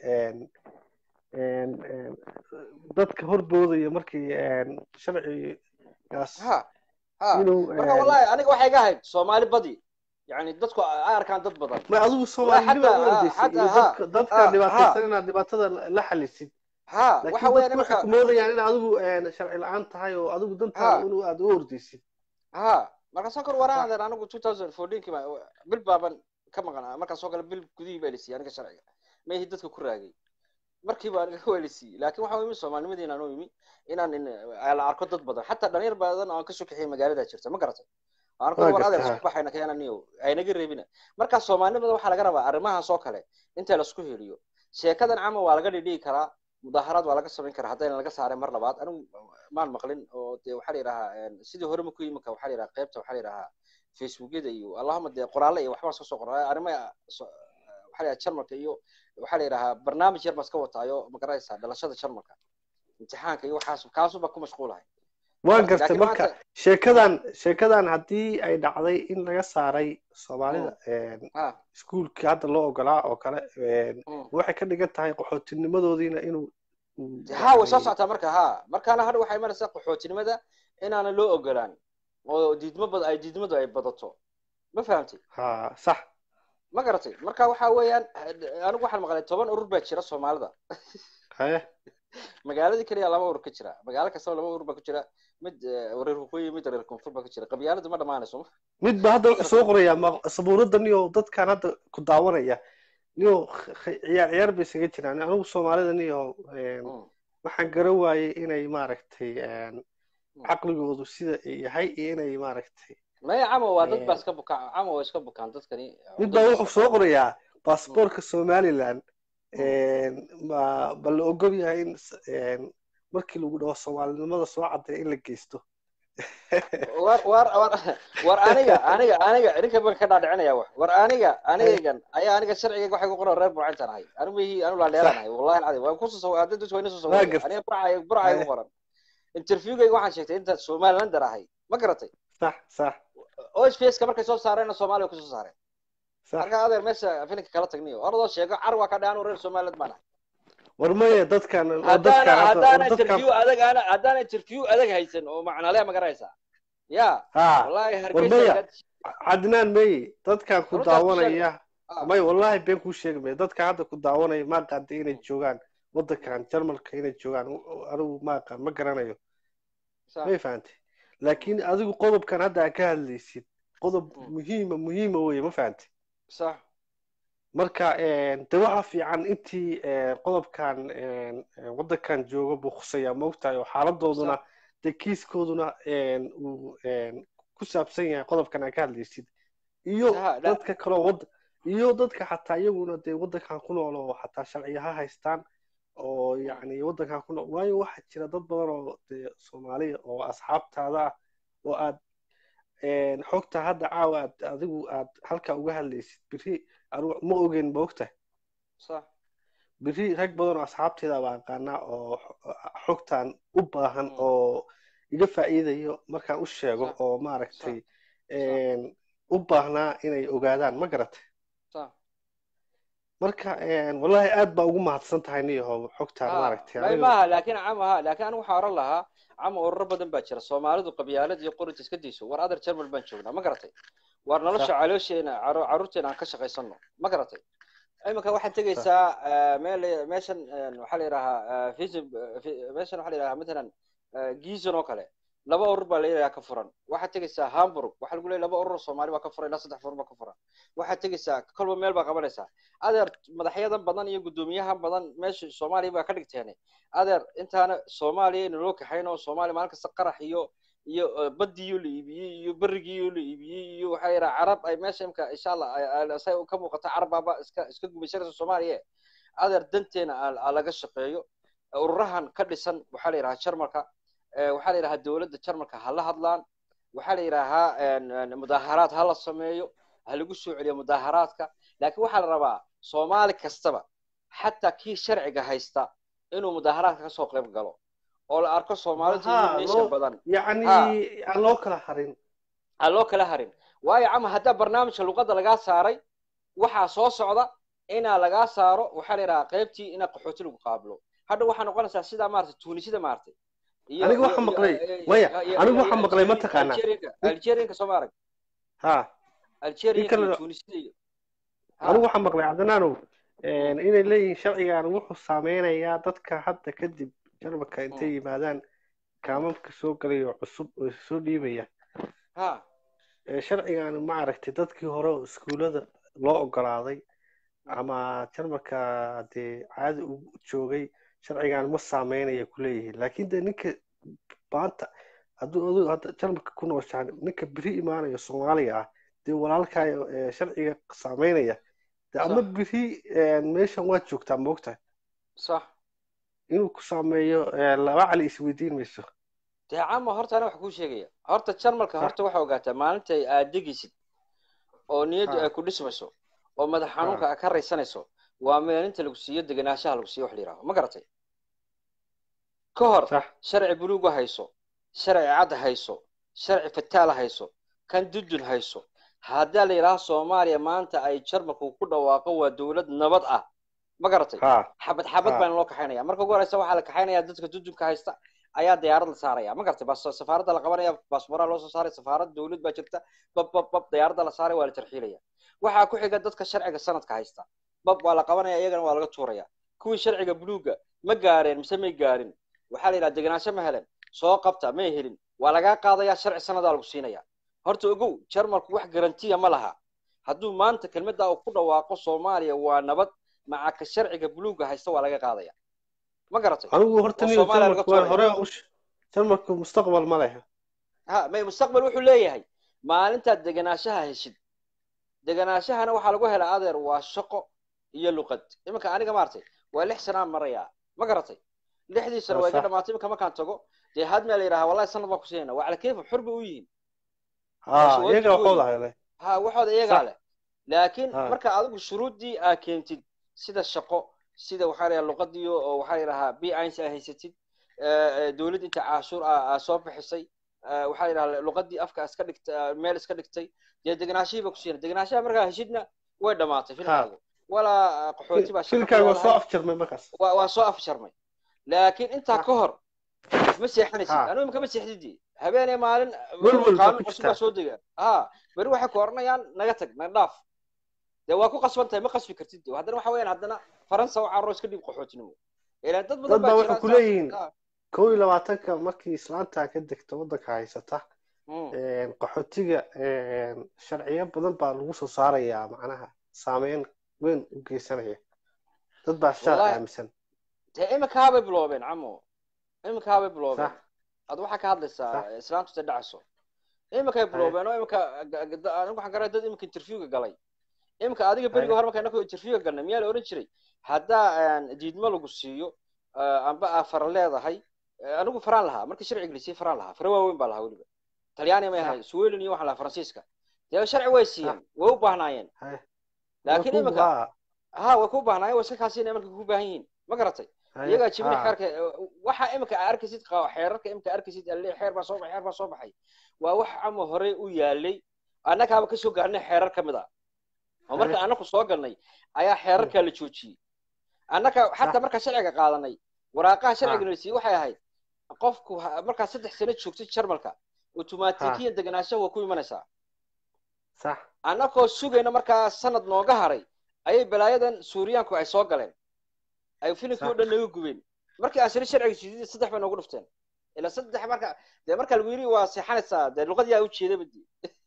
dadka horboodaya markii sharcigaas marka wallahi aniga waxay iga ahayd soomaali badi yani dadku ay arkaan dad badan ma adigu soomaalinima uordaysid dadka dhibaataysan inaad dhibaatada la xalisid ha waxa weeyaan waxay ku moodayaan in adigu sharci la-aan tahay oo adigu dantaada in aad u ordaysid ha markaasoo kale waraan adeer anigu two thousand fourteenkii bil baaban ka maqan markaasoo kale bil gudihii baa lisiiyey aniga sharciga ma ihi dadka ku raagay markiiba aniga waa lisiiyey laakiin waxa imi soomaalinimadii inaan u imi inaan la arko dad badan xataa dhalinyar badan oo aan kasoo kaxiyay magaalada jirta ma garatay aan ku war adeer isku baxayna kayana niyo aynaga reebina marka soomaalinimada waxaa laga rabaa arrimahaas oo kale inta laisku heliyo sheekadan cama waa laga dhidhigi karaa mudaaharaad waa laga samayn karaa haddayna laga saaray mar labaad anigu maan maqlin oo dee waxaa la yidhahaa sidii hore maku yimika waxaa la yidhaha qaybta waxaa la yidhahaa facebookyada iyo allahuma dee qoraalle iyo waxbaan iska soo qoraa arrimaha waxaa la yidhaha jarmalka iyo waxaa la yidhahaa barnaamij yar baan iska wataayo magaraysaa dhalashada jarmalka imtixaanka iyo waxaas kaasuba ku mashquulahay waan gartay marka sheekadan sheekadan haddii ay dhacday in laga saaray soomaalida iskuulkii hadda loo ogolaa oo kale waxay ka dhigan tahay qaxootinimadoodiina inuu ha way soo socotaa marka ha markaana hadha waxay imanaysaa qaxootinimada inaana loo ogolaan oo diidmo bad ay diidmadu ay badato ma fahamtay ha sax ma garatay marka waxa weeyaan anigu waxaan maqlay toban urur baa jira soomaalida haye magaaladii keliya laba urur ka jira magaalo kastaba laba urur baa ku jira mid reer waqooyi mid reer koonfur baa ku jira qabyaaladu ma dhamaanayso mid ba hadda wuxuu soo qorayaa sabuurada niyo dadkan hadda ku daawanaya niyo ciyaar ciyaar bay isaga jiraan anigu soomaalida niyo waxaan garan waayey inay maaragtay caqligoodu sida yahay iyo inay maaragtay maya camo waa dad baa iska bukaan camo waa iska bukaan dadkani mid baa wuxuu soo qorayaa baasboorka somaliland ma ba la ogol yahay in markii lagu dhaho soomaalinimada soo cadday in la geysto war war war war aniga aniga aniga ninka baan ka dhaadhicinaya wax war aniga anigaygan ayaa aniga sharcigayga waxay ku qoran reer burcintan ahay anigu mihi anu laadheeranahay wallahi alcadim waan kusoo hadda dadku wayna soo sawiraya aniga burcay burcay ku qoran interviewgayga waxaan sheegtay inta somalilander ahay ma garatay sax sax ospska markay soo saareenna soomaaliya kusoo saareen marka adeer meesha filinka kala tagniyo oradoo sheego car waa ka dhaanu reer somaliland baan ahay war maya dadkan haddaana haddaana interview adag haddaana interview adag haysan oo macnale ma garanaysaa ya wallahi hargeysa cadnaan mey dadkan ku Runtaa ku daawanaya Ah, may wallahi been kuu sheegi maya dadka hadda ku daawanaya ma aqaanta inay joogaan waddankan jarmalka inay joogaan anigu ma aqaan ma garanayo sax may fahantay laakiin adigu qodobkan hadda aad ka hadlaysid qodob Mm. muhiima muhiima weye ma fahantay sax marka de waxa fiican intii eh, qodobkan eh, waddankan jooga buu khuseeyaa maogtahay oo xaaladooduna dee kiiskooduna eh, uu eh, ku saabsan yahay qodobkan aad ka hadlaysid iyo Saha, la- dadka kaloo wad iyo dadka xataa iyaguna dee waddankan ku nool oo xataa sharciya ha haystaan oo yacni waddankan ku nool waayo waxaa jira dad badan oo dee soomaaliya oo asxaabtaada ah oo aad eh, xogta hadda caawa aad adigu aad halkaa uga hadlaysid biri anigu ma ogeyn ma ogtahay sax biri rag badan oo asxaabteeda baa aqaanaa oo xo- xogtan u baahan Mm. oo iga faa'iidayo markaan u sheego Sax. oo maaragtay een, u baahnaa inay ogaadaan ma garatay sax marka een, wallahi aad baa ugu mahadsan tahay niyahow xogtaan Ah, maaragtay may aniga maaha laakiin cama ha laakiin anigu waxaa oran lahaa cama ururo badan baa jira soomaalidu qabyaalad iyo qorinta iska dayso war adar jarmal baan joognaa ma garatay war nolosha Sax. caloosheena caro- carruurteena aan ka shaqaysano ma garatay iminka waxaad tegaysaa eh, meel meeshan eh, waxaa la yidhahaa visib meeshan waxaa la yidhahaa matalan eh, gizon oo kale laba urur baa la yidhahaa ka furan waxaad tegaysaa hamburg waxaa lagu leeyahay laba urur oo soomaali baa ka furan ilaa saddex urur baa ka furan waxaad tegaysaa kolba meel baa qabanaysaa adeer madaxyadan badan iyo guddoomiyahan badan meesha soomaaliya baa ka dhigteene adeer intaana soomaaliya ina loo kaxayno soomaaliya maalin kasta qarax iyo iyo eh, baddiyo la iibiyey iyo berigiyo la iibiyey iyo waxaa yidhaha carab ay meesha imka insha allah ay- ay- say ka muuqato carab baaba iska iska gumaysanaysa soomaaliya adeer danteena aa aa laga shaqeeyo ururahan ka dhisan waxaa la yidhahaa jarmalka eh, waxaa la yidhahaa dowladda jarmalka ha la hadlaan waxaa la yidhaahaa een, een, mudaaharaad ha la sameeyo ha lagu soo celiyo mudaaharaadka laakiin waxaa la rabaa soomaali kastaba xataa kii sharciga haysta inuu mudaaharaadka kasoo qayb galo oo la arko soomaalidu Aha, iyo meesha loo- badan yacni Ah. aan loo kala harin aan loo kala harin waayo cama haddaa barnaamijka luqadda lagaa saaray waxaa soo socda inaa lagaa saaro waxaa la yidhahaa qaybtii ina qaxooti lagu qaabilo hadha waxaa noqonaysaa sidaa maarata tuunisida maartay iyo- Aniga iyo- waxaan iyo- maqlay- iyo- maya, iyo- anigu iyo- waxaan iyo maqlay, ma Algeria- taqaanaa? Algerianka- Algerianka soo ma arag ha Algerianka iyo kale- tuunisida iyo Ha. anigu waxaan maqlay cabdinaanow een, inay leeyihiin sharcigan wuxuu saameynayaa dadka hadda kadib jarmalka intay yimaadaan kaamamka soo galaya oo cusub oo soo dhiibaya ha ee sharcigan ma aragtay dadkii hore oo iskuulada loo ogolaaday ama jarmalka dee caadi u joogay sharcigan ma saameynaya ku leeyihiin laakiin dee ninka maanta hadduu adigu hadda jarmalka ku nooshaan ninka beri imaanaya soomaaliga ah dee walaalkaayo ee sharciga saameynaya dee ama Sax. beri een, meeshan waad joogtaa moogtahay sax inuu ku saameeyo ee, laba cali isweydiin mayso dee cama horta ana wax kuu sheegaya horta jarmalka Ha. horta waxaa ogaataa maalinta aad degaysid oo niyaddu Ha. ay ku dhismayso oo madax xanuunka aad ka raysanayso waa maalinta lagu siiyo degenaanshaha lagu siiyo wax la yidhaaho ma garatay ka hor sax sharci buluuga hayso sharci cad hayso sharci fataala hayso kan dudun hayso haddaa la yidhaaho soomaaliya maanta ay jarmalku ku dhawaaqo waa dowlad nabad ah ma garatay ha xabad xabad Ha. baan loo kaxaynaya marka ugu horeysa waxaa la kaxaynaya dadka dudunka haysta ayaa diyaarad la saaraya ma garatay bas safaaradda la qabanaya baasboora loo soo saaray safaarad dowlad baa jirta bab bab bab diyaaradda la saaray waa la tarxiilaya waxaa ku xiga dadka sharciga sanadka haysta bab waa la qabanaya iyagana waa laga tuuraya kuwii sharciga buluuga ma gaareen mise may gaarin waxaa la yidhaha degenaansho ma helen soo qabta may helin waa lagaa qaadaya sharci sanadaa lagu siinaya horta ogow jarmalku wax garantiya ma laha hadduu maanta kelmadda uu ku dhawaaqo soomaaliya waa nabad maca ka sharciga buluuga haysta waa laga qaadaya ma garatay anigu horta oo niyo Soomaaliya laga jarmalka waan tuuraya. hore u sh- jarmalku mustaqbal ma leh ha may mustaqbal wuxuu leeyahay maalintaad degenaanshaha heshid degenaanshahana waxaa lagu helaa adeer waa shaqo iyo luqad iminka aniga maartay waa lix sanaan marayaa ma garatay lixdii sano Waa waa iga sax. dhamaatay iminka markaan tago dee hadmaa la yidhaha wallahi sanad baan ku siinayna waa cala kayfa xur bay u yihiin ha Waa iyaga shuruudda waxooda weyn. hele ha waxooda iyagaa Sax. leh laakiin Ha. marka adigu shuruuddii aa keentid sida shaqo sida waxaa la yidhaha luqadii oo waxaa la yidhahaa b ins aa haysatid dowlad inta caashuur aa soo bixisay eh, waxaa la yidhaha luqadii afka iska dhigtay meel iska dhigtay dee degenaashihii ba ku siina degenaanshaha markaa heshidna way dhamaatay filkaagu walaa qaxooti baa shaqo ku filkaaga waa soo leedahay. afjarmay markaas waa waa soo afjarmay laakiin intaa Ah. ka hor ma seexanaysid Ha. anigu imika ma seexdidi habeenee maalin Welwel baa qaanuun ku cusub baa jirtaa. soo dega ha beri waxay ku oranayaan naga tag naga dhaaf dee waa ku qasban tahay ma qasbi kartid de haddana waxa weeyaan haddana faransa u carro iska dhib qaxootinimo ilaan dad badan Dad baa baa waxay jira ku saas- leeyihiin ha. kow iyo labaatanka markii islaanta ka degto waddanka haysata Mm. een, qaxootiga een, sharciyo badan baa lagu soo saarayaa macnaha saameyn weyn u geysanaya dad baa shaar Wallahi- aaminsan dee iminkaabay biloobeen camo iminkaabay biloobeen sax ad waxaa ka hadlaysaa Sax. islaantu ta dhacso iminkay biloobeen oo iminka anigu waxaan garaa dad iminka interviewga galay iminka adiga beriga Haye. hore marka inaku interviewga galnay miyaa la oran jiray haddaa aan diidmo lagu siiyo ah, amba aa fara leedahay eh, anigu faraan lahaa markii sharciga lasii faraan lahaa fara waaweyn baa lahaa weliba talyaani may Sax. ahay sweden iyo waxaan lahaa faransiiska dee sharci way siiyeen way u baahnaayeen Haye. laakiin Waa ku- iminka waa- ha way ku baahnaayeen way iska kaasiinaya markay ku baahan yihiin ma garatay haye. iyagaa jibin Ha. xeerka waxa imika aa arkaysid qaa- xeerarka imika arkaysid alle xeer baa soo baxay xeer baa soo baxay waa wax ama hore u yaalay annagaaba kasoo gaarnay xeerar ka mid a oo marka Haye. annaku soo galnay ayaa xeerarkaa la joojiyey annaka xataa markaa sharciga qaadanay waraaqaha sharciga la siiyey waxay ahayd qofku ha- markaa saddex sano joogtay jarmalka otomaatikiyan deganaanshaha waa ku imanaysaa sax annakoo sugayna markaa sanad nooga haray ayay balaayadan suuriyaanku ay soo galeen ay filimkii o dhan naga gubeen markii aan siri sharciga siidid saddex bay noogu dhufteen ilaa saddex marka dee marka lagu yidhi waa seexanaysaa dee luqadii yaa ujeedaba dee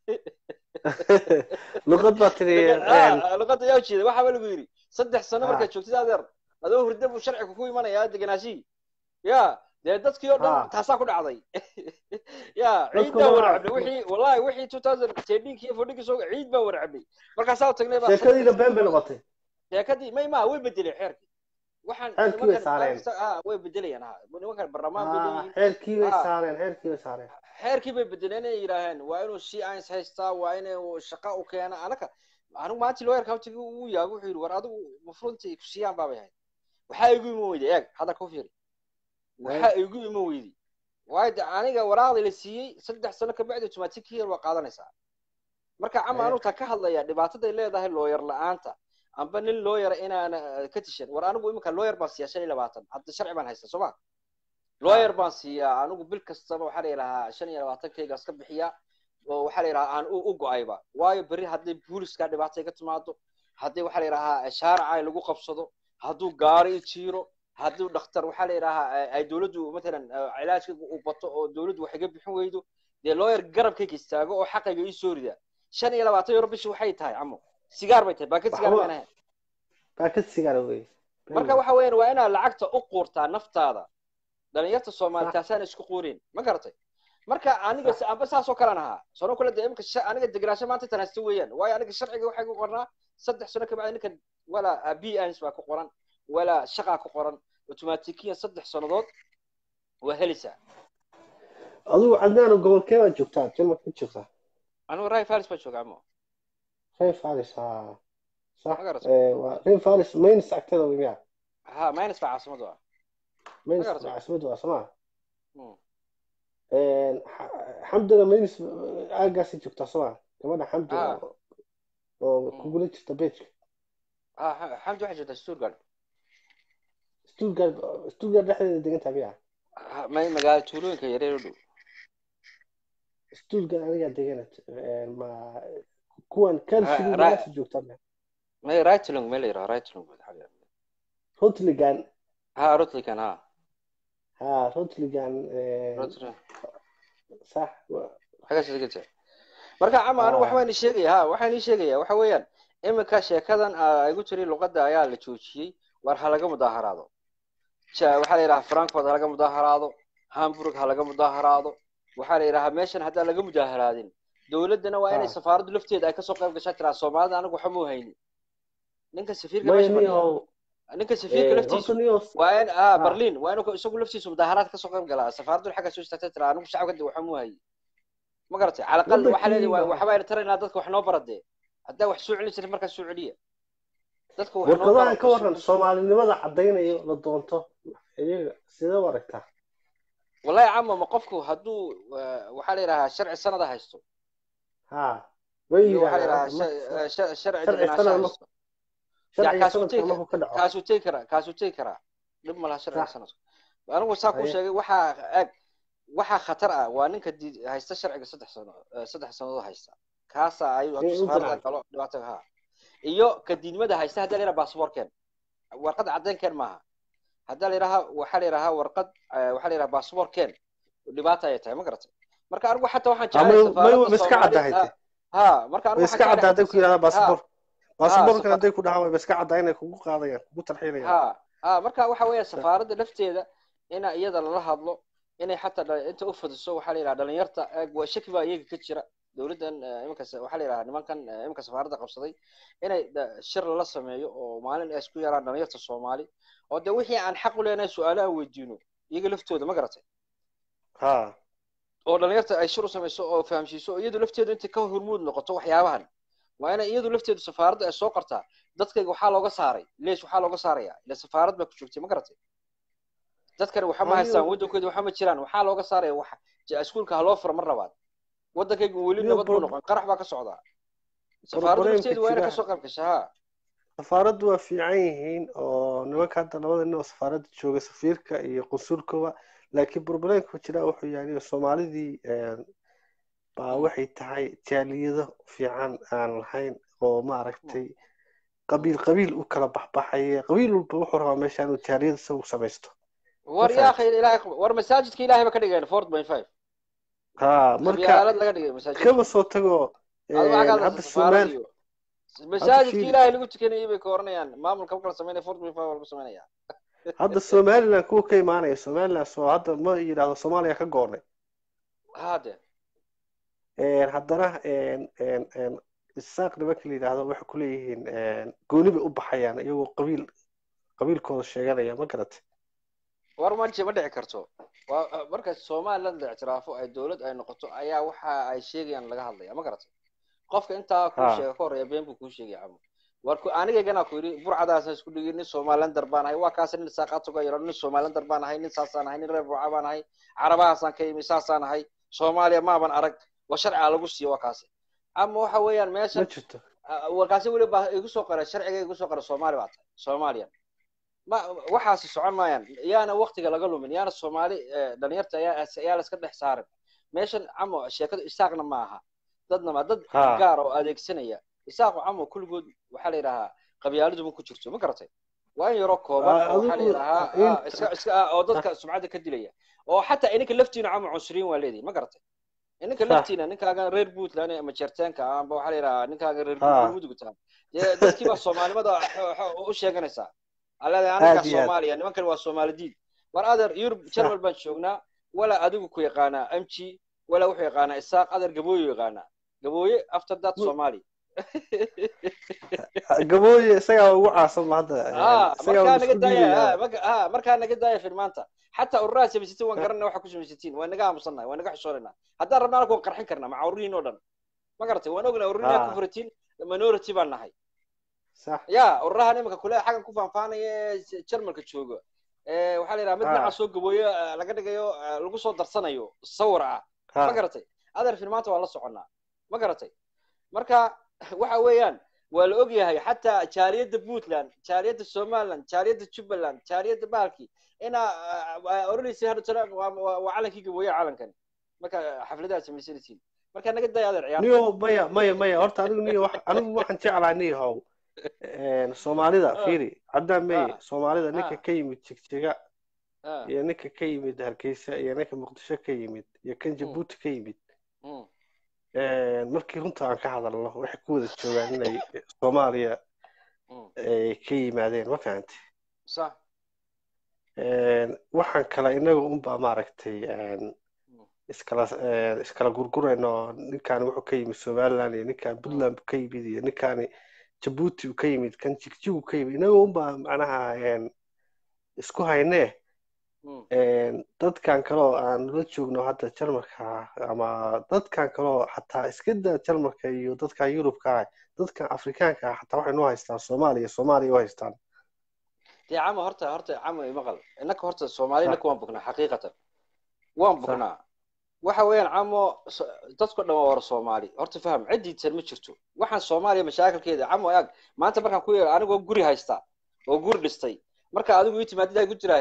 luqad baa tiri een, luqada yaa ujeeda waxaaba lagu yidhi saddex sano Ah. markaad joogtid adeer adoo hurda buu sharciga ku imanayaa deganaashihii ya dee dadkii oo Ah. dhan taasaa ku dhacday ya ciid Dadku baa ma- warcabnay wixii wallahi wixii two thousand tendinkii iyo fordhinkii soo ciid baa warcabnay markaasaa tagnay baa sheekadiina been bay noqotay sheekadii may ma way bedeleen xeerkii waxaan Xeerkii way saareen. ah way bedelayaan ha nimankan barlamaan bay Ah, leeyihiin xeerkii bay Ah. saareen xeerkii bay saareen xeerkii bay bedeleen inay yidhaaheen waa inuu si ains haystaa waa inuu shaqa u keena anaka anigu maanta lawyer countiga uu yaabo wuxuu yidhi war adigu mafrunti ku siiyaan baabay ahayd waxaa igu iman weyday eeg hadda ku fiiri waxaa igu iman weyday waayo de aniga waraaqda la siiyey saddex sano kabacdi automatickiyan waa qaadanaysaa marka cama Haye. anu taa ka hadlaya dhibaataday leedahay looyar la-aanta amba nin looyara inaana eh, ka tishan war anigu iminka looyar baan siiyaa shan iyo labaatan hadda sharci baan haystaa soo ma looyar baan siiyaa anigu bil kastaba waxaa la yidhahaa shan iyo labaatankayga iska bixiya oo waxaa la yidhahaa aan u u go-ayba waayo berri hadday booliska dhibaato ka timaado haddii waxaa la yidhahaa shaaraca lagu qabsado hadduu gaari i jiiro hadduu dhakhtar waxaa la yidhahaa eh, ay dowladdu matalan eh, cilaajka uu bato oo dowladdu wax iga bixin weydo dee looyar garabkayga istaago oo xaqayga ii soo rida shan iyo labaatan euro bishii waxay tahay camo sigaar bay tahay baakad sigaar Waxba- baan ahayn baakad sigaara wey marka waxa weeyaan waa inaad lacagta u quurtaa naftaada dhalinyarta soomaali taasaan isku quurin ma garatay marka aniga Sax. amba saas oo kalan ahaa sano kale de imika sha- aniga degenaansho maanta tan haysta weeyaan waayo aniga sharciga waxay ku qornaa saddex sano kabacdi ninkan walaa b ans baa ku qoran walaa shaqaa ku qoran automatikiyan saddex sannadood waa helaysaa adigu cadnaano gobolkee baad joogtaa jarmalka ka joogtaa anigu ray faris baa jooga amo reer faris ha sax Ma garatay? ee, waa reer faris maynis agteeda wey miya ha minus baa caasimadu ah maynis Ma garatay? caasimadu waa somaa Mm. xamdana maynis aagaasay joogtaa somaa gabadha xamdi Ah. oo oo Mm. kugula jirta bejka ha Ha- xamdi waxay joogtaa stuttgart stuttgart stuttgart dhexdeeda degantaa miya Ha, may magaalo tuulooyinka yareer u dhow stuttgart anigaa degana ma kuwan kalsigu Ah, ra- meesha joogtaa miya may ritlung may la yidhaha ritlung rotligan ha rutlikan ha ha rotligan Rutling. sax wa- xagaas deganta marka cama anigu Ah. waxbaan ii sheegaya ha waxaan ii sheegaya waxa weeyaan iminka sheekadan aa igu tiri luqadda ayaa la joojiyey war ha laga mudaaharaado Ja- waxaa la yidhaha frankfurt ha laga mudaaharaado hamburg ha laga mudaaharaado waxaa la yidhaha meeshan haddaan laga mudaaharaadin dowladdana waa inay Ah. safaaraddu lafteeda ay kasoo qayb gashaa tiraa soomaalida anigu waxba muu hayni ninka safiirka maya meesha fadhiya niyo ninka safiirka laftiisu horta niyo waa in ah Ah. berlin waa inuu isagu laftiisu mudaaharaad kasoo qayb galaa safaaraddu xagga soo istaagtay tiraa anigu shacabka de waxba muu hayi ma garatay cala aqal waxaa leedahay Wadankii- waxba ayna taraynaa dadka wax noo baradee haddaa wax soo celin jirin markaa soo celiya dadka wax noo warqadahan bara ka waran soomaalinimada caddaynayo la doonto iyaga sidee u aragtaa wallahi cama ma qofku hadduu eh, waxaa la yidhahaa sharci sanada haysto ha way iyo waxaa la yidhahdaan yidhahaa sha- sha- sharci Sharci degenaansho sanad ma- haysto sharciga kaasuu sanadka tegi- markuu ka dhaco kaasuu tegi karaa kaasuu tegi karaa dhib ma laha sharciga Sax. sanadka anigu saa kuu Haye. sheegay waxaa eg waxaa khatar ah waa ninka di- haysta sharciga saddex sano eh, saddex sannadood haysta kaasa ay Ee, hadduu safaarada Interpol. galo dhibaatada ha iyo ka diidmada haysta haddaa la yidhaha baasaboorkeen warqad caddeynkeen maaha haddaa la yidhaha waxaa la yidhahaa warqad eh, waxaa la yidhaha baasaboorkeen dhibaata ayay tahay ma garatay marka anigu xataa waxaan ama jeclahay ma safaaradda ma iska Soomaali- caddahay ha marka anigu way waxaan iska jeclahay caddaa hadday xataa ku yidhahdaa ha baasaboor baasaboorkan safa- hadday ku dhahaan wayba iska caddaa inay kugu qaadayaan kugu tarxiinayaan ha ha marka waxa weeya safaaradda lafteeda ina iyada lala hadlo inay xataa dha- inta u fadiso waxaa la yidhaha dhalinyarta eeg waa shaki baa iyaga ka jira dowladdan eh, iminka sa- waxaa la yidhaha nimankan eh, iminka safaaradda qabsaday inay dha- shir lala sameeyo oo maalin ay isku yaraan dhalinyarta soomaali oo de wixii aan xaq u leenahay su-aalo aan weydiino iyaga laftooda ma garatay ha oo dhalinyarta ay shir u samayso oo fahamsiiso oo iyadu lafteedu intay ka hormuud noqoto waxyaabahan waa inay iyadu lafteedu safaaradda ay soo qortaa dadkayga waxaa looga saaray leesh waxaa looga saaraya ila safaarad baa ku joogtay ma garatay dadkani waxa ma Aniga- haystaan waddankooda waxa ma jiraan waxaa looga saaraya wax ja- iskuulka ha loo furo mar labaad waddankayga weli Aniga nabad buu bro- noqon qarax baa ka socdaa safaaradda Problemka lafteedu waa inay jira- kasoo qayb gasha ha safaaraddu waa fiican yihiin oo nimanka hadda labada nin oo safaaradda jooga safiirka iyo qunsulkaba laakiin problemka jira wuxuu yahay soomaalidii een, baa Mm. waxay tahay jaaliyado fiican aan lahayn oo maaragtay qabiil qabiil u kala baxbaxaya qabiil walba wuxuu rabaa meesha inuu jaaliyad isagu samaysto war Ma yaa fahamtay? akhi ilaahay war masaajidka ilaahay ba ka dhigeen fort point five ha marka qabyaalad laga dhigay masaajidka kaba soo tago Adigu waxaa ka hadda hadlaysa safaarad Soomaali iyo masaajidka fiiri. ilaahay lagu tukanayay bay ka oranayaan maamulka marka la sameynaya fort point five waa lagu sameynaya hadda Somaliland kuwa ka imaanaya Somaliland soo hadda ma yiraahdo Soomaaliya ka goornay hade een haddana een een een isaaq nimanka la yidhaahdo waxay ku leeyihiin een gooni bay u baxayaan iyagoo qabiil qabiilkooda sheeganaya ma garatay war ma ma dhici karto waa marka somaliland la ictiraafo ay dowlad ay noqoto ayaa waxa ay sheegayaan laga hadlaya ma garatay qofka intaa kuu Ha. sheega ka horeeya been buu kuu sheegaya camo war ku anigaygana ku yidhi burcadaasna isku dhigi nin somalilander baan ahay waa kaas nin isaaqaad uga yaro nin somalilander baan ahay nin saasaan ahay nin reer burca baan ahay carabahaasaan ka yimi saasaan ahay soomaaliya maaban arag waa sharciga lagu siiyo waa kaasi ama waxa weeyaan ma meeshan jirto warkaasi weli baa igu soo qoray sharciga igu soo qoray soomaali baa tahay soomaaliya ma waxaasi socon maayaan yaana waktiga laga lumin yaana soomaali eh, dhalinyarta ayaa ayaa la iska dhex saarin meeshan camo sheekadu isaaqna ma aha dadna ma dad Ha. gaar oo adeegsanaya isaaqu camo kulligood waxaa la yidhahaa qabyaaladu ma ku jirto ma garatay waa in yaroo kooban Ah, oo waxaa la adigu- yidhahaa in- ah, iska iska ah, oo dadka sumcadda ka dilaya oo xataa ininka laftiina camo cunsuriyin waa leedihi ma garatay ininka Sah. laftiina ninkaagan reer puntland ama jeerteenka amba waxaa la yidhahaa ninkaagan reer Ha. mudugta dee dadkii baa soomaalinimada xo- xo- u sheeganaysaa aleeda anigaa Aad iyo aad. soomaaliya nimankan waa soomaali diid war adeer yurub jarmal baan joognaa walaa adigu ku yaqaanaa mg walaa wuxuu yaqaanaa isaaq adeer gabooyo yaqaanaa gabooye after that Mu- soomaali gabooye isagaa ugu caasan ma hadda ah isagaa markaa uu naga isku daaya dhiibaya ah, marka- ah, markaa naga daaya filmaanta xataa ururaha samaysatiin waan garanay waxa ku samaysatiin waa naga aamusannahay waa naga xishoonayna haddaan rabna anagu waan qarxin karnaa maca ururihiin oo dhan ma garatay waan ognaa ururihiin Ah. ku furatiin minority baan nahay sax ya ururahan imika kule xaggan ku faanfaanaya ee jarmalka jooga ee waxaa la yidhaha mid Ah. dhinaca soo gabooyo eh, laga dhigayo eh, lagu soo darsanayo sawir ah ha ma garatay adeer filmaanta waa la soconnaa ma garatay marka waxa weeyaan waa la ogyahay xataa jaaliyadda puntland jaaliyadda somaliland jaaliyadda jubbaland jaaliyadda bahalki inaa oranaysa hadda tana waa waa- waa calankii gabooye calankan marka xafladaha samaysanaysiin marka naga daya adeer ciyaar niyo maya maya maya horta anigu niyo wax anigu waxaan jeclaa niyahow een soomaalida Ah. fiiri haddaan meye Ah. soomaalida ninka Ah. ka yimid jigjiga Ah, iyo ninka ka yimid hargeysa iyo ninka muqdisho ka yimid iyo kan jabuuti ka yimid mm, een markii runta aan ka hadalno waxay ku wada joogaan inay soomaaliya mm. ay ka yimaadeen ma fahantay sax Een, waxaan kale inaga unbaa maaragtay een, iskala een, iskala gurgurayno ninkan wuxuu ka yimid somaliland iyo ninkan puntland buu ka yimid iyo ninkani jabuuti uu ka yimid kan jigjigu ka yimid inaga unbaa macnaha een, isku haynee Mm, een, dadkan kale oo aan la joogno hadda jarmalka ama dadkan kale oo xataa iska daa jarmalka iyo dadkan yurubka ah dadkan afrikaanka ah xataa waxay noo haystaan soomaaliya soomaaliya u haystaan dee camo horta horta camo imaqal innaka horta soomaali Sax. innaka waan bugnaa xaqiiqatan waan Sax. bugnaa waxa weeyaan camo so- dadko dhan waa wara soomaali horta faham ciddiisan ma jirto waxaan soomaaliya mashaakilkeeda camo ag maanta markaan ku yeero anigoo guri haysta oo guri dhistay marka adigu ii timaadid ay ku jirahayd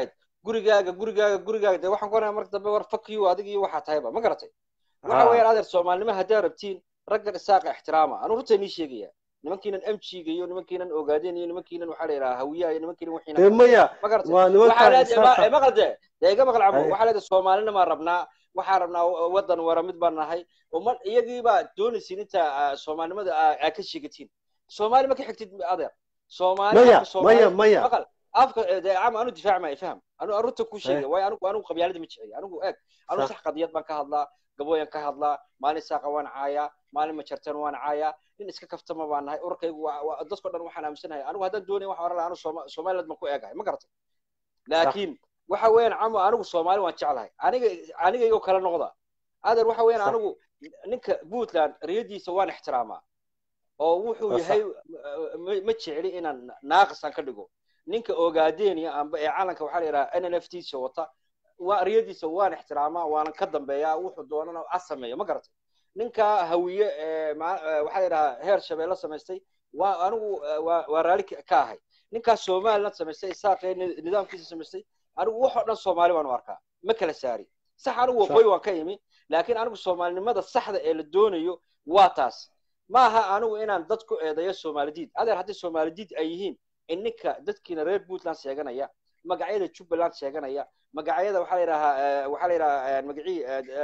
gurigaaga gurigaaga gurigaaga dee waxaan ku oranaya marka dambe war fuck you adig iyo waxaa tahayba ma garatay waxa weeyaan adeer soomaalinimo haddaa rabtiin raggan isaaqa ixtiraama anuu runta nii sheegaya nimankiinan mjiga iyo nimankiinan ogaadeen iyo nimankiinan waxaa la yidhaha hawiyaha iyo nimankiinan wixiina maya ma garatay waa waxaa nimankaa leedahay isaaqa maqal dee dee iga maqal cabo Haye. waxaa leedahay soomaalinimaa rabnaa waxaa rabnaa wadan wara mid baan nahay uma iyagiibaa doonaysiin inta ah, soomaalinimada aa aa ka sheegatiin soomaali ma ka xigtid adeer soomaali maya afka soomaali maya maya maqal afka eh, dee cam anu difaac maayo faham anu arunta kuu sheegay Haye. waayo anigu anigu qabyaalada ma jecel anigu eeg anu Sax. sax qadiyad baan ka hadlaa gabooyan ka hadlaa maalin saaqa waan caayaa maalin majartan waan caayaa nin iska kaftama baan nahay urarkaygu waa waa- dadkao dhan waxaan aaminsanahay anigu haddaan doonaya waxaan oran lahaa anu Sooma- somaliland baan ku eegahay ma garatay laakiin waxa weeyaan camo anigu soomaali waan jeclahay aniga aniga igoo kala noqda adeer waxa weeyaan Sax. anigu ninka puntland riyadiisa waan ixtiraamaa oo wuxuu Waa yahay ma ma jecli inaan naaqisaan ka dhigo ninka ogaadeniya amba ee calanka waxaa la yidhaha n n f t sa wata waa riyadiisa waan ixtiraamaa waanan ka dambeeyaa wuxuu doonana a sameeyo ma garatay ninka hawiye ee ma- ee waxaa la yidhaha heer shabeelle samaystay waa anigu eh, waa waa raali ka ka ahay ninkaas somaliland samaystay isaaqee ni- nidaamkiisa samaystay anigu wax oo dhan soomaali baan u arkaa ma kala saari sax anigu Sax. waqooyi waan ka imi laakiin anigu soomaalinimada saxda ee la doonayo waa taas maaha anigu inaan dad ku eedeeyo soomalidiid adeer haddii soomalidiid ay yihiin in ninka dadkiina reer puntland sheeganaya magacyada jubbaland sheeganaya magacyada waxaa la yidhahaa eh, waxaa la yidhahaa magacii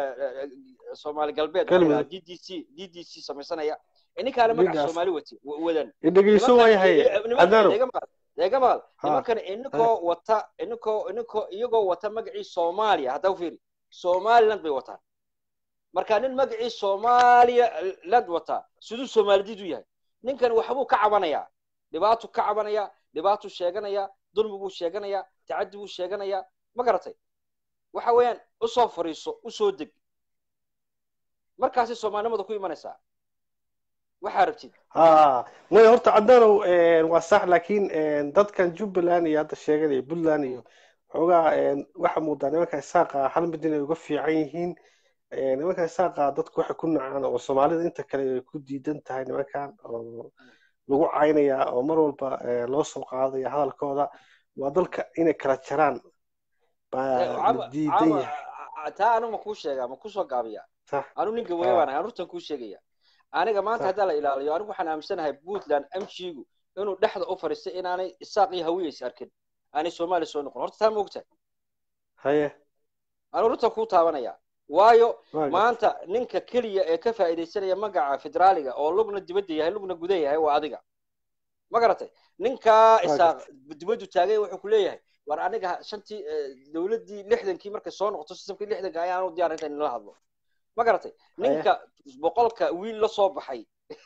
soomaali galbeed waxaa la yidhahaa Galmudug. d d c d d c samaysanaya in ninkaale magaca Ninkaas. soomaali wati wa- wadan dhegeyso waayahay cadaano deega maqal deega maqal Ha. nimankan ininkoo wata ininkoo ininkoo iyagoo wata magacii soomaaliya haddaa u fiiri somaliland bay wataan marka nin magacii soomaaliya land wata siduu soomaalidid u yahay ninkan waxbuu ka cabanayaa dhibaatuu ka cabanayaa dhibaatuu sheeganayaa dulmi buu sheeganayaa tacaddi buu sheeganayaa ma garatay waxa weeyaan usoo fariiso usoo deg markaasay soomaalinimada ku imanaysaa waxaa rabtid ha maya horta cadaanow waa sax laakiin dadkan jubbaland iyo hadda sheegada iyo puntland iyo xoogaa waxaa muudaa nimanka isaaqa hal mid inay uga fiican yihiin nimanka isaaqa dadku waxay ku nacaan oo soomaalida inta kale ay ku diidan tahay nimankan oo lagu caynaya oo mar walba loo soo qaadaya hadalkooda waa dalka inay kala jaraan baa la diidan yahay taa anu ma kuu sheegaa ma kusoo gaabiya sax anu ninka weya baan ahay anurtan kuu sheegaya aniga maanta haddaa la ilaaliyo anigu waxaan aaminsanahay puntland mjigu inuu dhexda u fadhiistay inaanay isaaq iyo hawiya is arkin aanay soomaaliya soo noqon horta taa ma ogtahay haye anu runta kuu taabanaya waayo waa gartay. maanta ninka keliya ee ka faa'iidaysanaya magaca federaaliga oo lugna dibadda yahay lugna guda yahay waa adiga ma garatay ninkaa Waa isaaq dibaddu taagay wuxuu ku leeyahay war aniga shantii eh, dowladdii lixdankii markay soo noqoto sistamkii lixdanka ayaanu diyaar inta inala hadlo ma garatay ninka boqolka wiil la soo baxay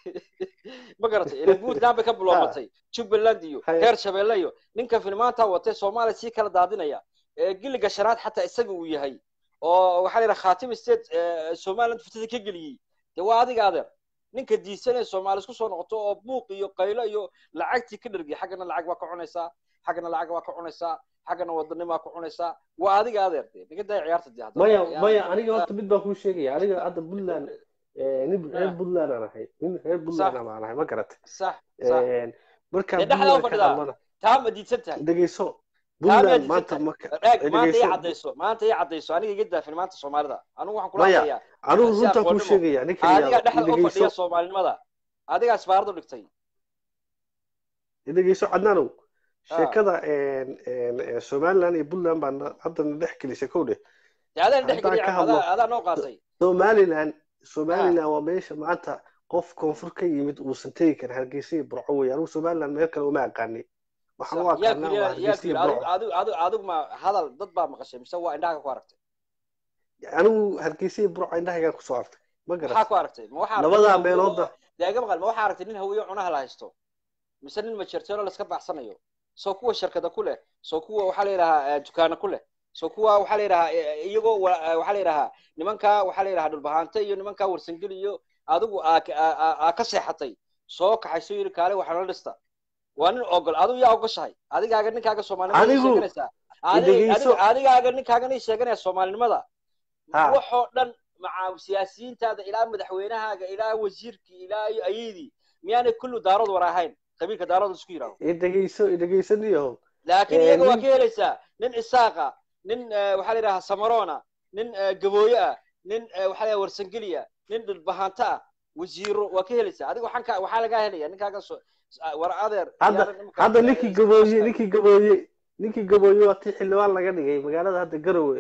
ma garatay ila puntland bay ka biloobatay jubbaland iyo Haye. reer shabeelle iyo ninka filmaanta watay soomaaliya sii kala daadinaya ee giliga shanaad xataa isaga uu yahay oo waxaa la yidhaha khatim state eh, somaliland furtada ka geliyey dee waa adiga adeer ninka diisanaya soomaali isku soo noqoto oo buuq iyo qaylo iyo lacagtii ka dhergay xaggana lacag baa ka cunaysaa xaggana lacag baa ka cunaysaa xaggana wadanimaa ka cunaysaa waa adiga adeer dee naga daaya ciyaarta dee hadda maya Yaa- maya aniga horta mid baan kuu sheegaya aniga hadda puntland eh, nin reer Ah. puntland aan ahay nin reer puntland aan ahay ma garatay sax sax markaan Dee dhexdaa u puntland ka fadhidaa. hadlana taa ma diidsan tahay dhegeyso taa miyaad puntland diidsan maanta tahay marka eeg maanta ii dhegeyso caddayso maanta ii caddayso aniga iga daafin maanta soomaalida anigu waxaan kula Maya, hadlayaa anigu si runtaan kuu aqoonnimo. sheegaya ninka adiga yidhaahdo dhexda u fadhiya dhegeyso soomaalinimada adigaa isbaaradu dhigtay dhegeyso cadnaanow Ah. sheekada en- en- en somaliland iyo puntland baa na- hadda na dhex gelisay kow dheh dee adaan dhex Haddaan geliya ka cam, hadlo- adaa adaa noo qaasay somaliland somaliland waa meesha maanta qof koonfur ka yimid uusan tegi karin hargeysa iyo burco wey anigu somaliland meel kale uma aqaani waxaan u yaa aqaanaa waa kuyiri yaa hargeysa iyo kuyiri burco adigu adigu adigu ma hadal dad baa maqashay mise waa indhaha ku aragtay anigu hargeysa iyo burco indhahaygaan kusoo artay ma maxaa garat ku aragtay ma waxaa aragtay labadaa nin hawiye meelooda oo- dee iga maqal ma waxaa aragtay nin hawiye cunaha la haysto mise nin majerteelo la iska baxsanayo soo kuwa shirkada ku leh soo kuwa waxaa la yidhahaa dukaana ku leh soo kuwa waxaa la yidhahaa eh, iyagoo wa- eh, waxaa la yidhahaa nimanka waxaa la yidhahaa dhulbahaante iyo nimanka warsangeli iyo adigu aa ka- aa- aa- aa ka seexatay soo kaxayso yiri kaale waxaa la dhista waa nin ogol adigu yaa ogoshahay adigaaga ninkaaga soomaalinimada Anigu, sheeganaysaa Adi- dhegeyso. adiga- adigaaga ninkaaga sheeganaya soomaalinimada Ha. waxoo dhan maca siyaasiyiintaada ilaa madaxweynahaaga ilaa wasiirkii ilaa iyo ayadii miyaanay kullu daarood war ahayn qabiilka daarood isku yidhaaho idhegeyso idhegeysaniyahow laakiin Eh, iyaga waa nin- ka helaysaa nin isaaqa nin waxaa la yidhaha samarona nin gabooye ah nin waxaa la warsangeliya nin dhulbahanto ah wasiiro waa ka helaysaa adiga waxaan ka waxaa lagaa helaya ninkaaga soo war adeer hadda hadda ninkii gabooye ninkii gabooye ninkii gabooye waa tii xildhibaan laga dhigay magaalada hadda garowe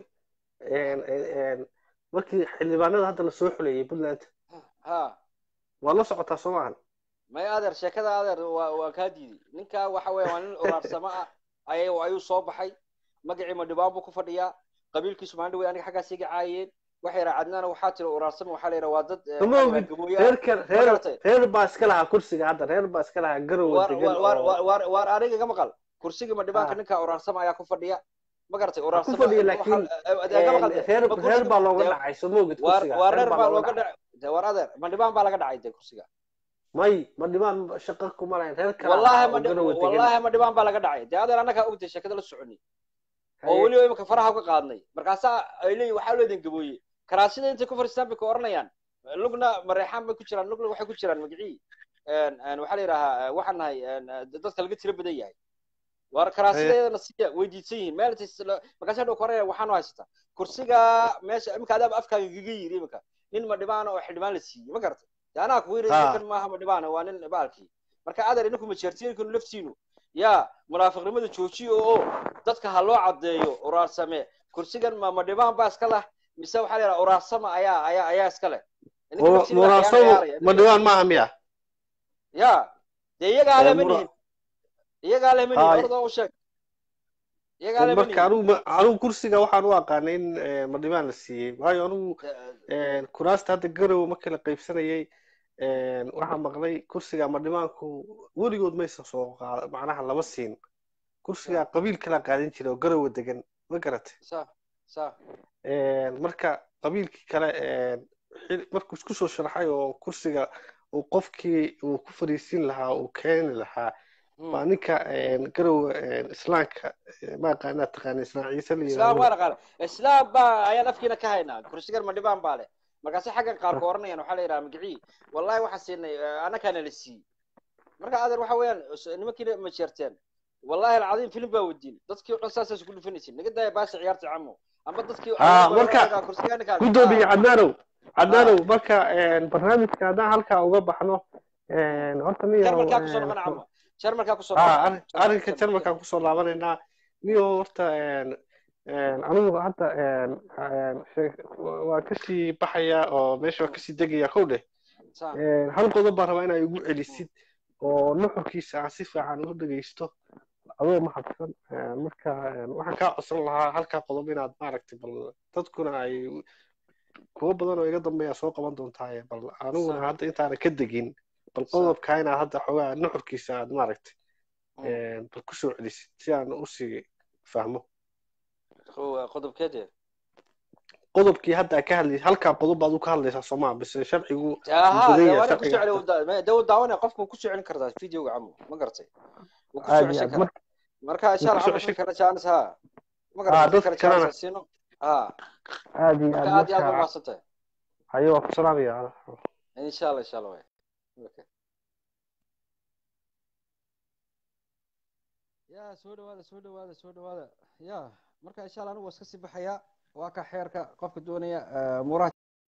markii xildhibaanada hadda lasoo xuleeyey puntland ha waa la socotaa soo maahan may adeer sheekada adeer waa waa kaa diiday ninka waxa weeye waa nin uraarsamo ah ay ayuu soo baxay magacii madhibaan buu ku fadhiyaa qabiilkiisu maalin dhawey aniga xaggaas iga caayeen waxay yidhaha cadnaana waxaa tiri uraarsamo waxaa la yidhaha waa dad reerka reer reer baa iska lahaa kursiga hadda reer baa iska lahaa garowe degan waar aniga iga maqal kursigii madhibaanka ninka uraarsamo ayaa ku fadhiya ma garatay ku fadhiya laakiin reer baa looga dhacay soo moogid kursiga waa reer baa looga dhacay war adeer madhibaan baa laga dhacay de kursiga may madhibaan shaqa kuma lahayn reer kale wallahi madhibaan baa laga dhacay dee adeer annagaa ogtay sheekada la soconi oo weliba imika faraha uga qaadnay markaasaa ay leeyihin waxaa leedin gabooye karaasida intay ku fadhiistaan bay ka oranayaan lugna mareexaan bay ku jiraan lugna waxay ku jiraan magicii waxaa la yidhahaa waxaan nahay dadka laga tiro badan yahay war karaasideedana siya way diidsan yihiin meel markaasa dhow koraya waxaanu haysataa kursiga meesha imika adaaba afkaaga gaga yiri imika nin madhibaana oo xildhibaan la siiyey ma garatay de anaa ku yiri kan maaha madhibaana waa nin baalkii marka adeer idinku majeertiyinkinu laftiinu yaa munaafiqnimada joojiyo oo dadka ha loo caddeeyo uraarsame kursigan ma madhibaan baa iska lah mise waxaa la yidhaha uraarsama ayaa ayaa ayaa iska leh uraarsamo madhibaan maaha miya ya dee iyagaa le manihin iyagaa le manihin orda u sheeg iyagaa le marka anugu anugu kursiga waxaan u aqaanay in madhibaan la siiyey waayo anugu kuraasta hadda garowe markii la qaybsanayay waxaa maqlay kursiga madhibaanku weligood maysan soo qaada macnaha lama siin kursiga qabiil kala qaadan jira oo garowe degan ma garatay marka qabiilkii kale markuu isku soo sharaxay oo kursiga uu qofkii uu ku fariisin lahaa uu keeni lahaa waa ninka garowe islaamka ma aqaanaa taqaana islaan ciise la islaam waa naqaana islaam baa ayaan afkiina ka haynaa kursigan madhibaan baa leh markaase xaggan qaar ka oranayaan waxaa la yidhaha magicii wallahi waxaan siinay annakaana la siiyey marka adeer waxa weeyaan nimankiina ma jeerteen wallahi alcadiim filim baa wadiin dadkii o dhan saasaas ku dhufanaysin naga daaya baasha ciyaarta camo amba dadkii marka gudoomiye cadnaanow cadnaanow marka barnaamijka haddaan halkaa uga baxno horta jarmalkaa kusoo noqon camo jarmalkaa kusoo arrinka jarmalkaan kusoo laabanaynaa niyo horta anigu hadda waa kasii baxaya oo meesha waa kasii degaya kow dheh hal qodob baan rabaa inaa igu celisid oo nuxurkiisa aan si fiican u dhegeysto adoo mahadsan marka waxaan kaa codsan lahaa halkaa qodob inaad maaragtay bal dadkuna ay kuwo badan oo iga dambeeya soo qaban doontaaye bal aniguna hadda intaana ka degin bal qodobkaa inaad hadda xoogaa nuxurkiisa aad maaragtay bal kusoo celisid si aan usii fahmo qodobkeede qodobkii hadda ka hadlay halkaa qodob baad u ka hadlaysaa soomaa bise sharcigu daw daawanaya qofku ku soo celin kartaa videoga camo ma garatay wuu ku soo ceshan karaa marka insha allah camo kala jaanis ha ma garatay kala jaanis siino ha aad iyo marka aad iyo aad u mahadsantahay hayo waa ku salaamaya insha allah insha allah way ya soo dhawaada soo dhawaada soo dhawaada ya marka insha allah anigu waa iska sii baxaya waa ka xeerka qofka doonaya muraha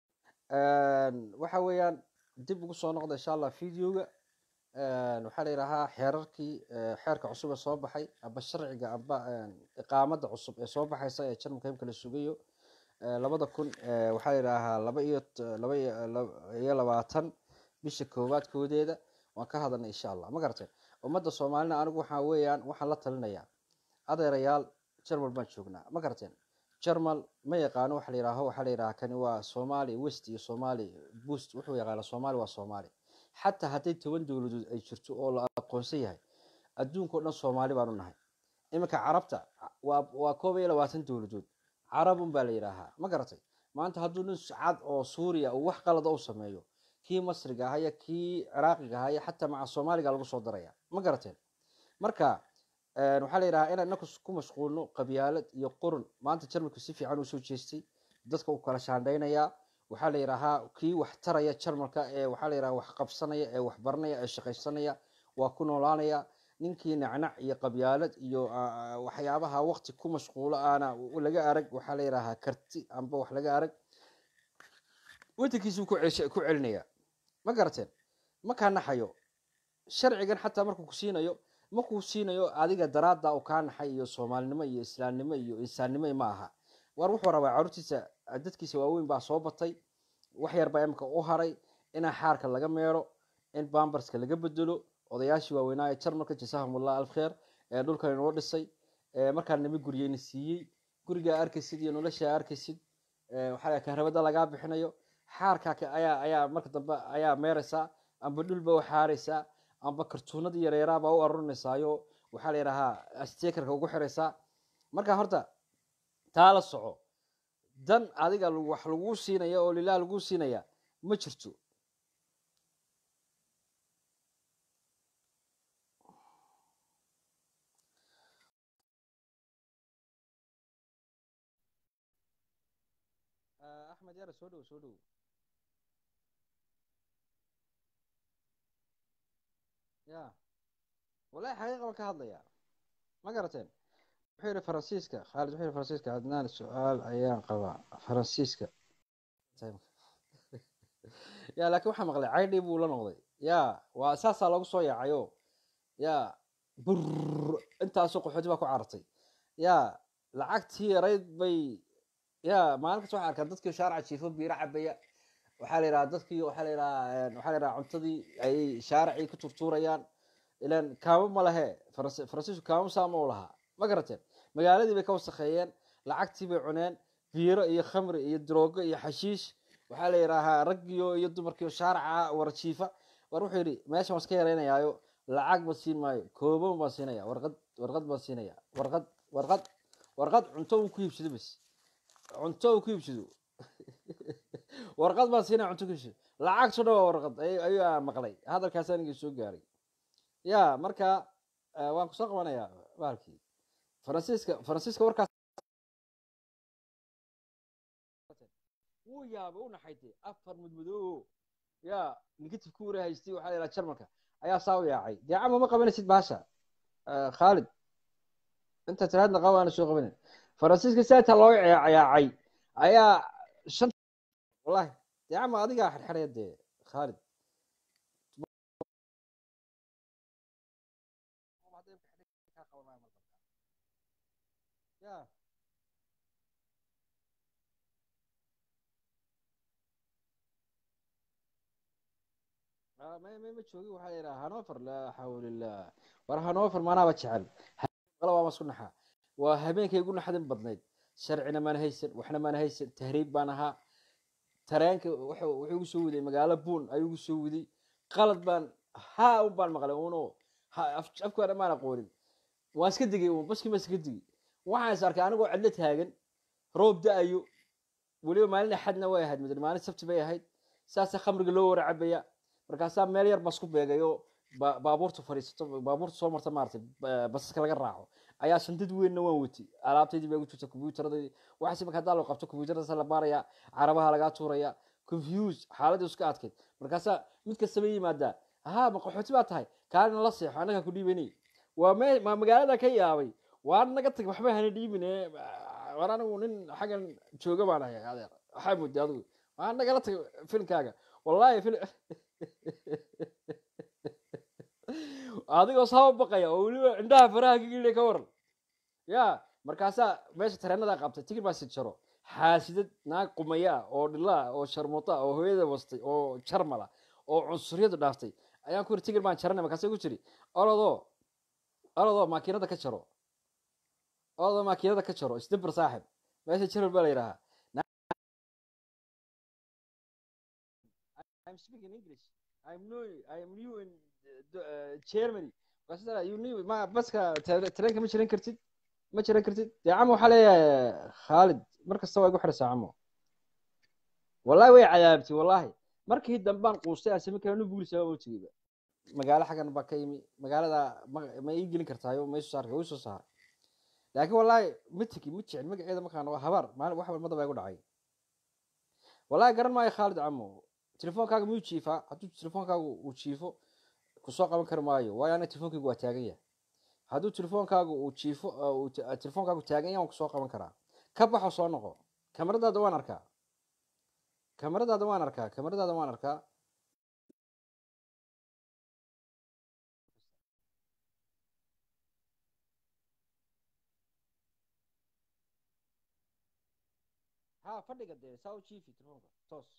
waxa weeyaan dib ugu soo noqda insha allah videoga waxaa la yidhahaa xeerarkii xeerka cusub ee soo baxay amba sharciga amba iqaamada cusub ee soo baxaysa ee jarmalka imka la sugayo labada kun waxaa la yidhaahaa laba iyo laba iyo labaatan bisha koowaad koodeeda waan ka hadalnay insha allah ma garatay ummadda soomaalina anigu waxaa weeyaan waxaan la talinayaa adeerayaal jarmal baan joognaa ma garateen jarmal ma yaqaano waxa la yidhaaho waxaa la yidhaha kani waa soomaali west iyo soomaali boost wuxuu yaqaana soomaali waa soomaali xataa hadday toban dowladood ay jirto oo la aqoonsan yahay adduunkao dhan soomaali baanu nahay iminka carabta waa waa koob iyo labaatan dowladood carabun baa la yidhaahaa ma garatay maanta hadduu nin cad oo suuriya uu wax qalada u sameeyo kii masriga ahaya kii ciraaqiga ahaya xataa maca soomaaliga lagu soo daraya ma garateen marka waxaa la yidhahaa inaan inaku ku mashquulno qabyaalad iyo qurun maanta jarmalku si fiican usoo jeestay dadka uu kala shaandhaynayaa waxaa la yidhaahaa kii wax taraya jarmalka ee waxaa la yidhaha wax qabsanaya ee wax baranaya ee shaqaysanaya waa ku noolaanaya ninkii nacnac iyo qabyaalad iyo waxyaabaha waqti ku mashquulo aana laga arag waxaa la yidhaahaa karti amba wax laga arag wadankiisuu ku celinaya ma garateen makaa naxayo sharcigan xataa markuu ku siinayo markuu siinayo adiga daraada u kaa naxay iyo soomaalinimo iyo islaamnimo iyo insaannimo ma aha war wuxuu rabaa caruurtiisa dadkiisa waaweyn baa soo batay wax yar baa imika u haray inaa xaarka laga meero in bambarska laga bedelo odayaashii waaweynaa ee jarmalka jasahumullah alf kheer ee dhulkan inoo dhisay markaa nima guryeyna siiyey gurigaa arkaysid iyo noloshaa arkaysid waxaa kahrabada lagaa bixinayo xaarkaa ayaa ayaa marka dambe ayaa meeraysaa amba dhulba u xaaraysaa amba kartuunadii yareeraabaa u arurinaysaayoo waxaa la yidhahaa stekerka ugu xiraysaa marka horta taa la soco dan adiga wax laguu siinaya oo lilah laguu siinaya ma jirto axmed yara soo dhow soo dhow ya wallahi xaqiiqa baan ka hadlaya ma garateen wuxuu yihi faransiiska khaalid wuxuu yihi faransiiska adnaan su-aal ayaan qabaa faransiiska ya laakiin waxaa maqlay caydhi buu la noqday ya waa saasaa loogu soo yaacayo ya bur intaasoo qaxooti baa ku carartay ya lacagtii yarayd bay ya maalin kasta waxaa arkaa dadkii shaaraca jiifo biiro cabaya waxaa la yidhaha dadkii waxaa la yidhaha waxaa la yidhaha cuntadii ay shaaracii ku turtuurayaan ilan kaamo ma lehe faransi faransiisku kaamo saama u lahaa ma garateen magaaladii bay ka wasakheeyeen lacagtii bay cuneen biiro iyo khamri iyo droogo iyo xashiish waxaa la yidhaahaa raggiyo iyo dumarkiio shaaraca wara jiifa war wuxuu yidhi meeshan waan iska yaraynayaayo lacag ba siin maayo kooban baan siinaya warqad warqad baan siinaya warqad warqad warqad cunto uu ku iibsado bas cunto uu ku iibsado warqad baan siinaya cunto ku iibsado lacagto dhan waa warqad ayuu maqlay hadalkaas anigii soo gaaray ya marka waan kusoo qabanayaa bahalkii faransiiska faransiiska warkaas wuu yaabay u naxaytay afar mudmadoo ya negative ku wara haystay waxaa la yidhaha jarmalka ayaa saa u yaacay dee cama ma qabanaysid baasha khaalid inta tiraadna qaba aana soo qabanin faransiiska saata loo yaacay ayaa shan wallahi dee cama adigaa xirxiraya dee khaalid ya ma ma ma joogi waxaa la yidhaha hanover laa xawla illah war hanover maanaaba jecel waa masku naxaa waa habeenkay igu naxdin badnayd sharcina maana haysan waxna maana haysan tahriib baan ahaa tareenka wuxuu igu soo waday magaalo buun ayuu igu soo waday qalad baan haa un baan maqlay uno afkaana maan aqoonin waan iska digay un baskii baan iska digay waxaan is arkay anigoo cidlo taagan roob da-ayo weliba maalin axadna way ahayd mid maalin sabti bay ahayd saasa khamriga loo wara cabaya markaasaa meel yar baa isku beegayo baabuurta fadhiisato baabuurta soo marta maaratay basaska laga raaco ayaa shandad weynna waan wati alaabtaydii baa gu jirta combyuutaradaydii waxaase marka haddaa loo qabto combyuutaradaas la baaraya carabaha lagaa tuuraya confuse xaaladii iska adkayd markaasaa mid kastaba yimaadaa haa ma qaxooti baa tahay kaalina la seexo annagaa ku dhiibanay waa me ma magaalada ka yaabay waa naga tag waxba hana dhiibine war anigu nin xaggan jooga baan ahay adeer waxaa mooday adigu waa nagala tag filmkaaga wallahi fil adigoo saaba baqaya oo weliba indhaha faraha kagilay ka waran ya markaasaa meesha tareenadaa qabtay tigir baa si jaro xaasidad naag qumaya ah oo dhila ah oo sharmuuta ah oo hooyada wastay oo jarmala oo cunsuriyadu dhaaftay ayaan ku yiri tigir baan jaranay markaasa ku jiri orodoo orodoo maakiinada ka jaro orodoo maakiinada ka jaro isdabir saaxib meesha jaral baa la yidhahaa I'm speaking English. I'm new. I'm new in uh, Germany. Markaasa you new ma baska tareenka ma jiran kartid ma jiran kartid dee camo waxaa leeyahay khaalid mar kasta waa igu xiraysaa camo wallahi way cadaabtay wallahi markii dambaan quustay aan sami kara nu buulisaa oo tegeyba magaalo xaggan baa ka yimi magaalada ma ii gelin kartaayo ma isu saarka soo saar laakiin wallahi ma tegi ma jecel magaceeda markaan waa habaar maalin wax walmada baa igu dhacay wallahi garan maayo khaalid camo telefoonkaaga miyuu jiifaa hadduu telefoonkaagu uu jiifo kusoo qaban kari maayo waayo aniga telefonkaygu waa taagan yahay hadduu telefoonkaagu uu jiifo uu telefoonkaagu taagan yahay waan kusoo qaban karaa ka baxo soo noqo kamaradaada waan arkaa kamaradaada waan arkaa kamaradaada waan arkaa ha fadhiga dee saa u jiifi telefoonka toos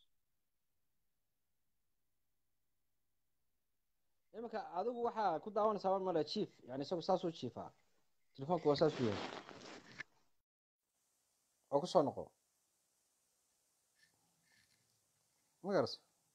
iminka adigu waxaa ku daawanaysaa male jiif yani isagu saasuu jiifaa telefoonka waa saasuu yahay oo kusoo noqo ma garas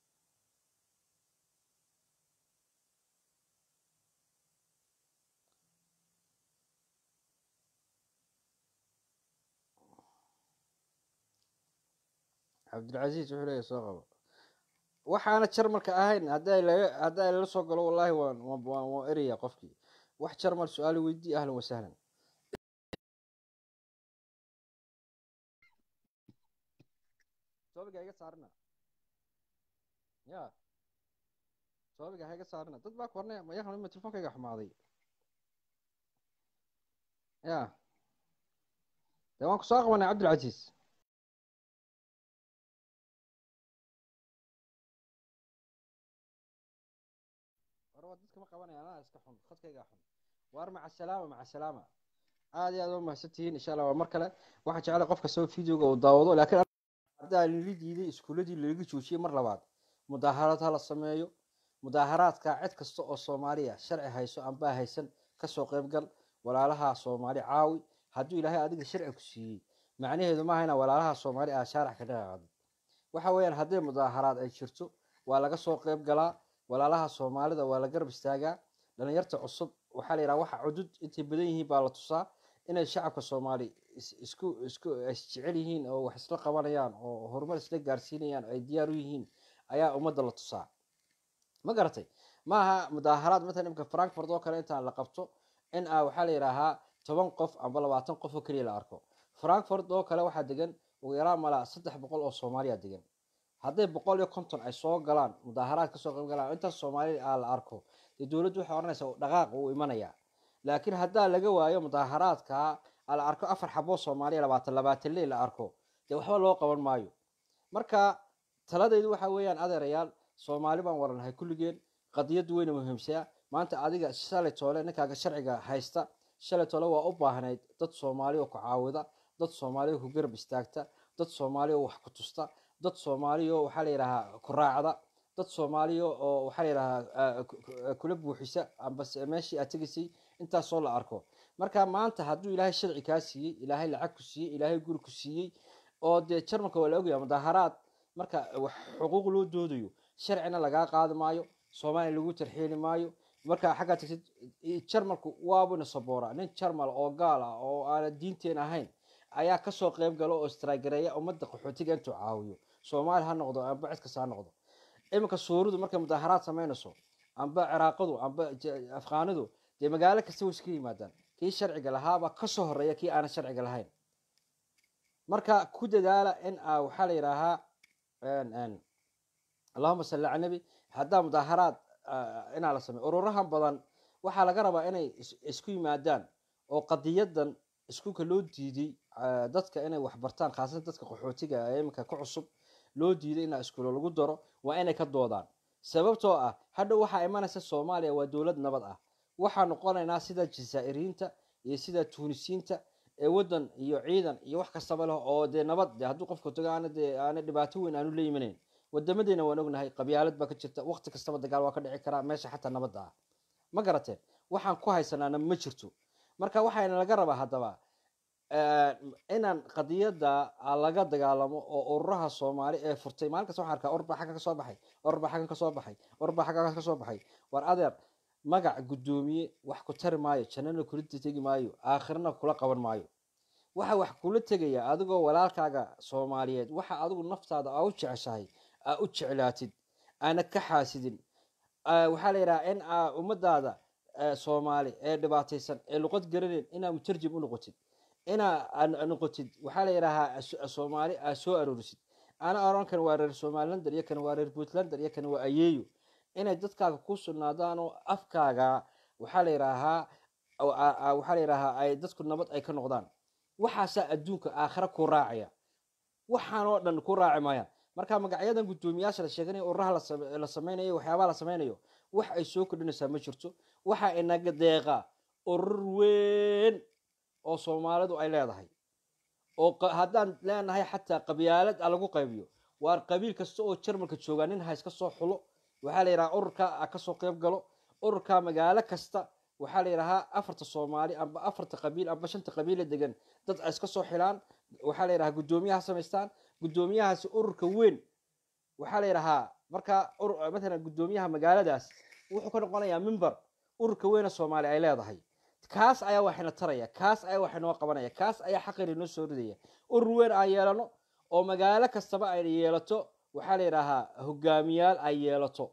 cabdilcaziiz wuxuu leeyahy soo qabo waxaana jarmalka ahayn hadday laga hadday lala soo galo wallahi waan waan waan eraya qofkii wax jarmal su-aali weydii ahlan wasahlan soobiga iga saarina ya soobiga ha iga saarina dad baa kornay mayahan ima telefonkayga xumaaday ya dee waan kusoo qabanay cabdilcaziiz war dadka ma qabanaya anaa iska xun khadkayga xun waar maca salaama maca salaama aad iyo aad waa mahadsantihiin insha allah waa mar kale waxaan jeclay qof kastaba videoga uu daawado laakiin haddaa lala diiday iskuuladii lalaga joojiyey mar labaad mudaaharaad ha la sameeyo mudaaharaadka cid kasta oo soomaaliya sharci hayso anbaa haysan kasoo qayb gal walaalaha soomaali caawi hadduu ilaahay adiga sharci ku siiyey macnaheedu maaha inaa walaalaha soomaali aa shaarax ka dhaqaaqdo waxa weeyaan hadday mudaaharaad ay jirto waa laga soo qayb galaa walaalaha soomaalida waa la garab istaagaa dhalinyarta cusub waxaa la yidhaha waxa cudud intay badan yihiin baa la tusaa inay shacabka soomaali isku isku isjecel yihiin oo wax isla qabanayaan oo horumar isla gaarsiinayaan ay diyaar u yihiin ayaa ummadda la tusaa ma garatay maaha mudaaharaad matalan imka frankfurt oo kale intaan la qabto in a waxaa la yidhaahaa toban qof amba labaatan qof oo keliya la arko frankfurt oo kale waxaa degan ugu yaraan malaa saddex boqol oo soomaaliya degan hadday boqol iyo konton ay soo galaan mudaaharaad kasoo qayb galaan intaas soomaali a la arko dee dowladdu waxay odhanaysaa dhaqaaq uu imanaya laakiin haddaa laga waayo mudaaharaadka la arko afar xaboo soomaaliya labaatan labaatan ley la arko dee waxba loo qaban maayo marka taladaydu waxa weeyaan adeerayaal soomaali baan waranahay kulligeen qadiyaddu weyna muhiimsaa maanta adiga shalay toole ninkaaga sharciga haysta shalay toole waa u baahnayd dad soomaali oo ku caawida dad soomaali oo ku garab istaagta dad soomaali oo wax ku tusta dad soomaali oo waxaa la yidhahaa ku raacda dad soomaaliya oo waxaa la yidhahaa kula buuxisa ambase meeshii aad tegaysay intaasoo la arko marka maanta hadduu ilaahay sharci kaa siiyey ilaahay lacag ku siiyey ilaahay guri ku siiyey oo dee jarmalka waa la ogaya mudaaharaad marka wax xuquuq loo doodayo sharcina lagaa qaadi maayo soomaaliya lagu tarxiili maayo marka xaggaa tagsid jarmalku waabuna saboora nin jarmal oo gaal ah oo aana diinteen ahayn ayaa kasoo qayb galo oo istragareeya ummadda qaxootiga intuu caawiyo soomaali ha noqdo amba cid kasta ha noqdo iminka suuridu markay mudaaharaad samaynayso amba ciraaqadu amba afqaanidu dee magaalo kasta way iska yimaadaan kii sharciga lahaabaa kasoo horeeya kii aanan sharciga lahayn marka ku dadaala in a waxaa la yidhaahaa allahuma salli cala nabi haddaa mudaaharaad inaa la sameyo ururahan badan waxaa laga rabaa inay isku yimaadaan oo qadiyadan iskuulka loo diiday dadka inay waxbartaan khaasatan dadka qaxootiga ee iminka ku cusub loo diiday inaa iskuulo lagu daro waa inay ka doodaan sababtoo ah hadhow waxaa imanaysa soomaaliya waa dowlad nabad ah waxaa noqonaynaa sida jazaa'iriinta iyo sida tuunisiinta ee waddan iyo ciidan iyo wax kastaba leh oo dee nabad de hadduu qofka tago aana dee aana dhibaato weyn aanu la yimanayn wadamadeena waan ognahay qabyaalad baa ka jirta waqti kastaba dagaal waa ka dhici karaa meesha xataa nabadda ah ma garateen waxaan ku haysanaana ma jirto marka waxayna laga rabaa haddaba inaan qadiyadda laga dagaalamo oo ururaha soomaali ee furtay maalin kasta waxaan arkaa orba xaggan kasoo baxay orba xaggan kasoo baxay orba xaggan kasoo baxay war adeer magac guddoomiye wax ku tari maayo jannana kula tegi maayo aakhirna kula qaban maayo waxa wax kula tegaya adigoo walaalkaaga soomaaliyeed waxa adigu naftaada aa u jeceshahay aa u jeclaatid aana ka xaasidin waxaa la yidhaha in aa ummadaada soomaali ee dhibaataysan ee luqad garanayn inaa mutarjim u noqotid inaa noqotid waxaa la yidhaahaa soomaali aa soo aroorisid ana oran kan waa reer somalilander iyo kan waa reer puntlander iyo kan waa ayeeyo inay dadkaaga ku sugnaadaan oo afkaaga waxaa la yidhaahaa waxaa la yidhaahaa ay dadku nabad ay ka noqdaan waxaasaa adduunka aakhira ku raacaya waxaan oo dhan ku raaci maayaan marka magacyadan guddoomiyaasha la sheeganayo ururaha la sameynayo waxyaabaha la sameynayo wax ay soo kordhinaysaa ma jirto waxaa inaga deeqa urur weyn oo soomaalidu ay leedahay oo haddaan leenahay xataa qabyaalad a lagu qaybiyo waar qabiil kasta oo jarmalka joogaa nin ha iska soo xulo waxaa la yidhaha ururka a kasoo qayb galo ururka magaalo kasta waxaa la yidhahaa afarta soomaali amba afarta qabiil amba shanta qabiila degan dad ay iska soo xilaan waxaa la yidhahaa guddoomiyaha samaystaan guddoomiyahaasi ururka weyn waxaa la yidhahaa markaa matalan guddoomiyaha magaaladaas wuxuu ka noqonayaa mimber ururka weyna soomaali ay leedahay kaas ayaa waxayna taraya kaas ayaa waxay noo qabanaya kaas ayaa xaqayna inoo soo ridaya urur weyn aan yeelano oo magaalo kastaba ay yeelato waxaa la yidhaahaa hogaamiyaal ay yeelato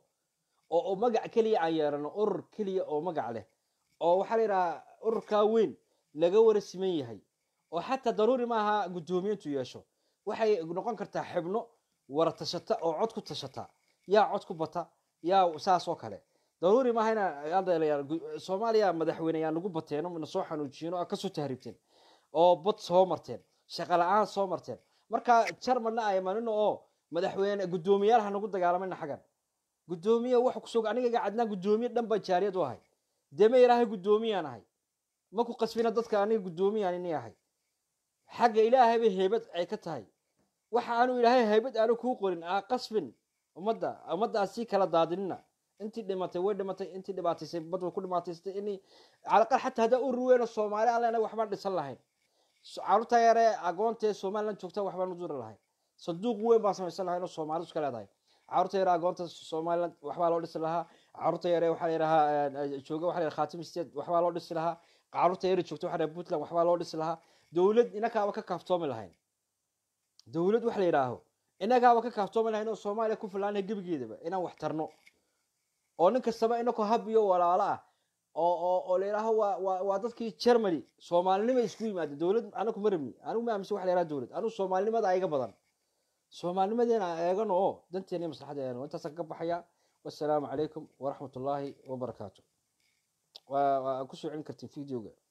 oo magac keliya aan yeelano urur keliya oo magac leh oo waxaa la yidhahaa ururkaa weyn laga wara siman yahay oo xataa daruuri maaha guddoomiyiintu yeesho waxay noqon kartaa xibno wara tashata oo cod ku tashata yaa cod ku bata yaa saas oo kale daruuri maaha ina soomaaliya madaxweyneyaa nagu bateeno na soo xanuujiyeeno a kasoo tahriibteen oo bad soo marteen shaqa la-aan soo marteen marka jarmalna ay manino oo madaxweyne guddoomiyaal ha nagu dagaalamayna xaggan guddoomiye wax kusoo aniga cadnaan guddoomiye dhan baa jaariyad u ahay deme ilaahay guddoomiyaan ahay ma ku qasbina dadka aniga guddoomiyaan ini ahay xagga ilaahay bay heybad ay ka tahay waxa aanu ilaahay haybad aanu kuu qorin aa qasbin ummadda ummaddaa sii kala daadinina intii dhimatay way dhimatay intii dhibaataysay bad way ku dhibaataysatay inii calaqal xataa haddaa urur weyn oo soomaali aan leenahay waxbaan dhisan lahayn carruurta yare agoontaee somaliland joogta waxbaan u duri lahayn sanduuq weyn baan samaysan lahayn oo soomaalidu iska leedahay carruurta yare agoonta somaliland waxbaa loo dhisi lahaa carruurta yare waxaa la yidhahaa jooga waxa la yidhaha khatim state waxbaa loo dhisi lahaa carruurta yare joogta waxa la yidhaha puntland waxbaa loo dhisi lahaa dowlad inakaaba ka kaaftoomi lahayn dowlad waxa la yidhaaho inagaaba ka kaaftoomi lahayn oo soomaaliya ku filaanaya gebigeedaba inaan wax tarno oo nin kastaba inakoo hab iyo walaalo ah oo oo oo la yidhaaho waa waa waa dadkii germany soomaalinima isku yimaada dowlad anaku ma rabni anigu ma aaminsan waxa la yidhaha dowlad anigu soomaalinimada iga badan soomaalinimadeena eegano oo danteena iyo maslaxadda eegano intaasaan ka baxaya wassalaamu calaykum waraxmat ullaahi wabarakaatu waa waa ku soo celin kartiin videoga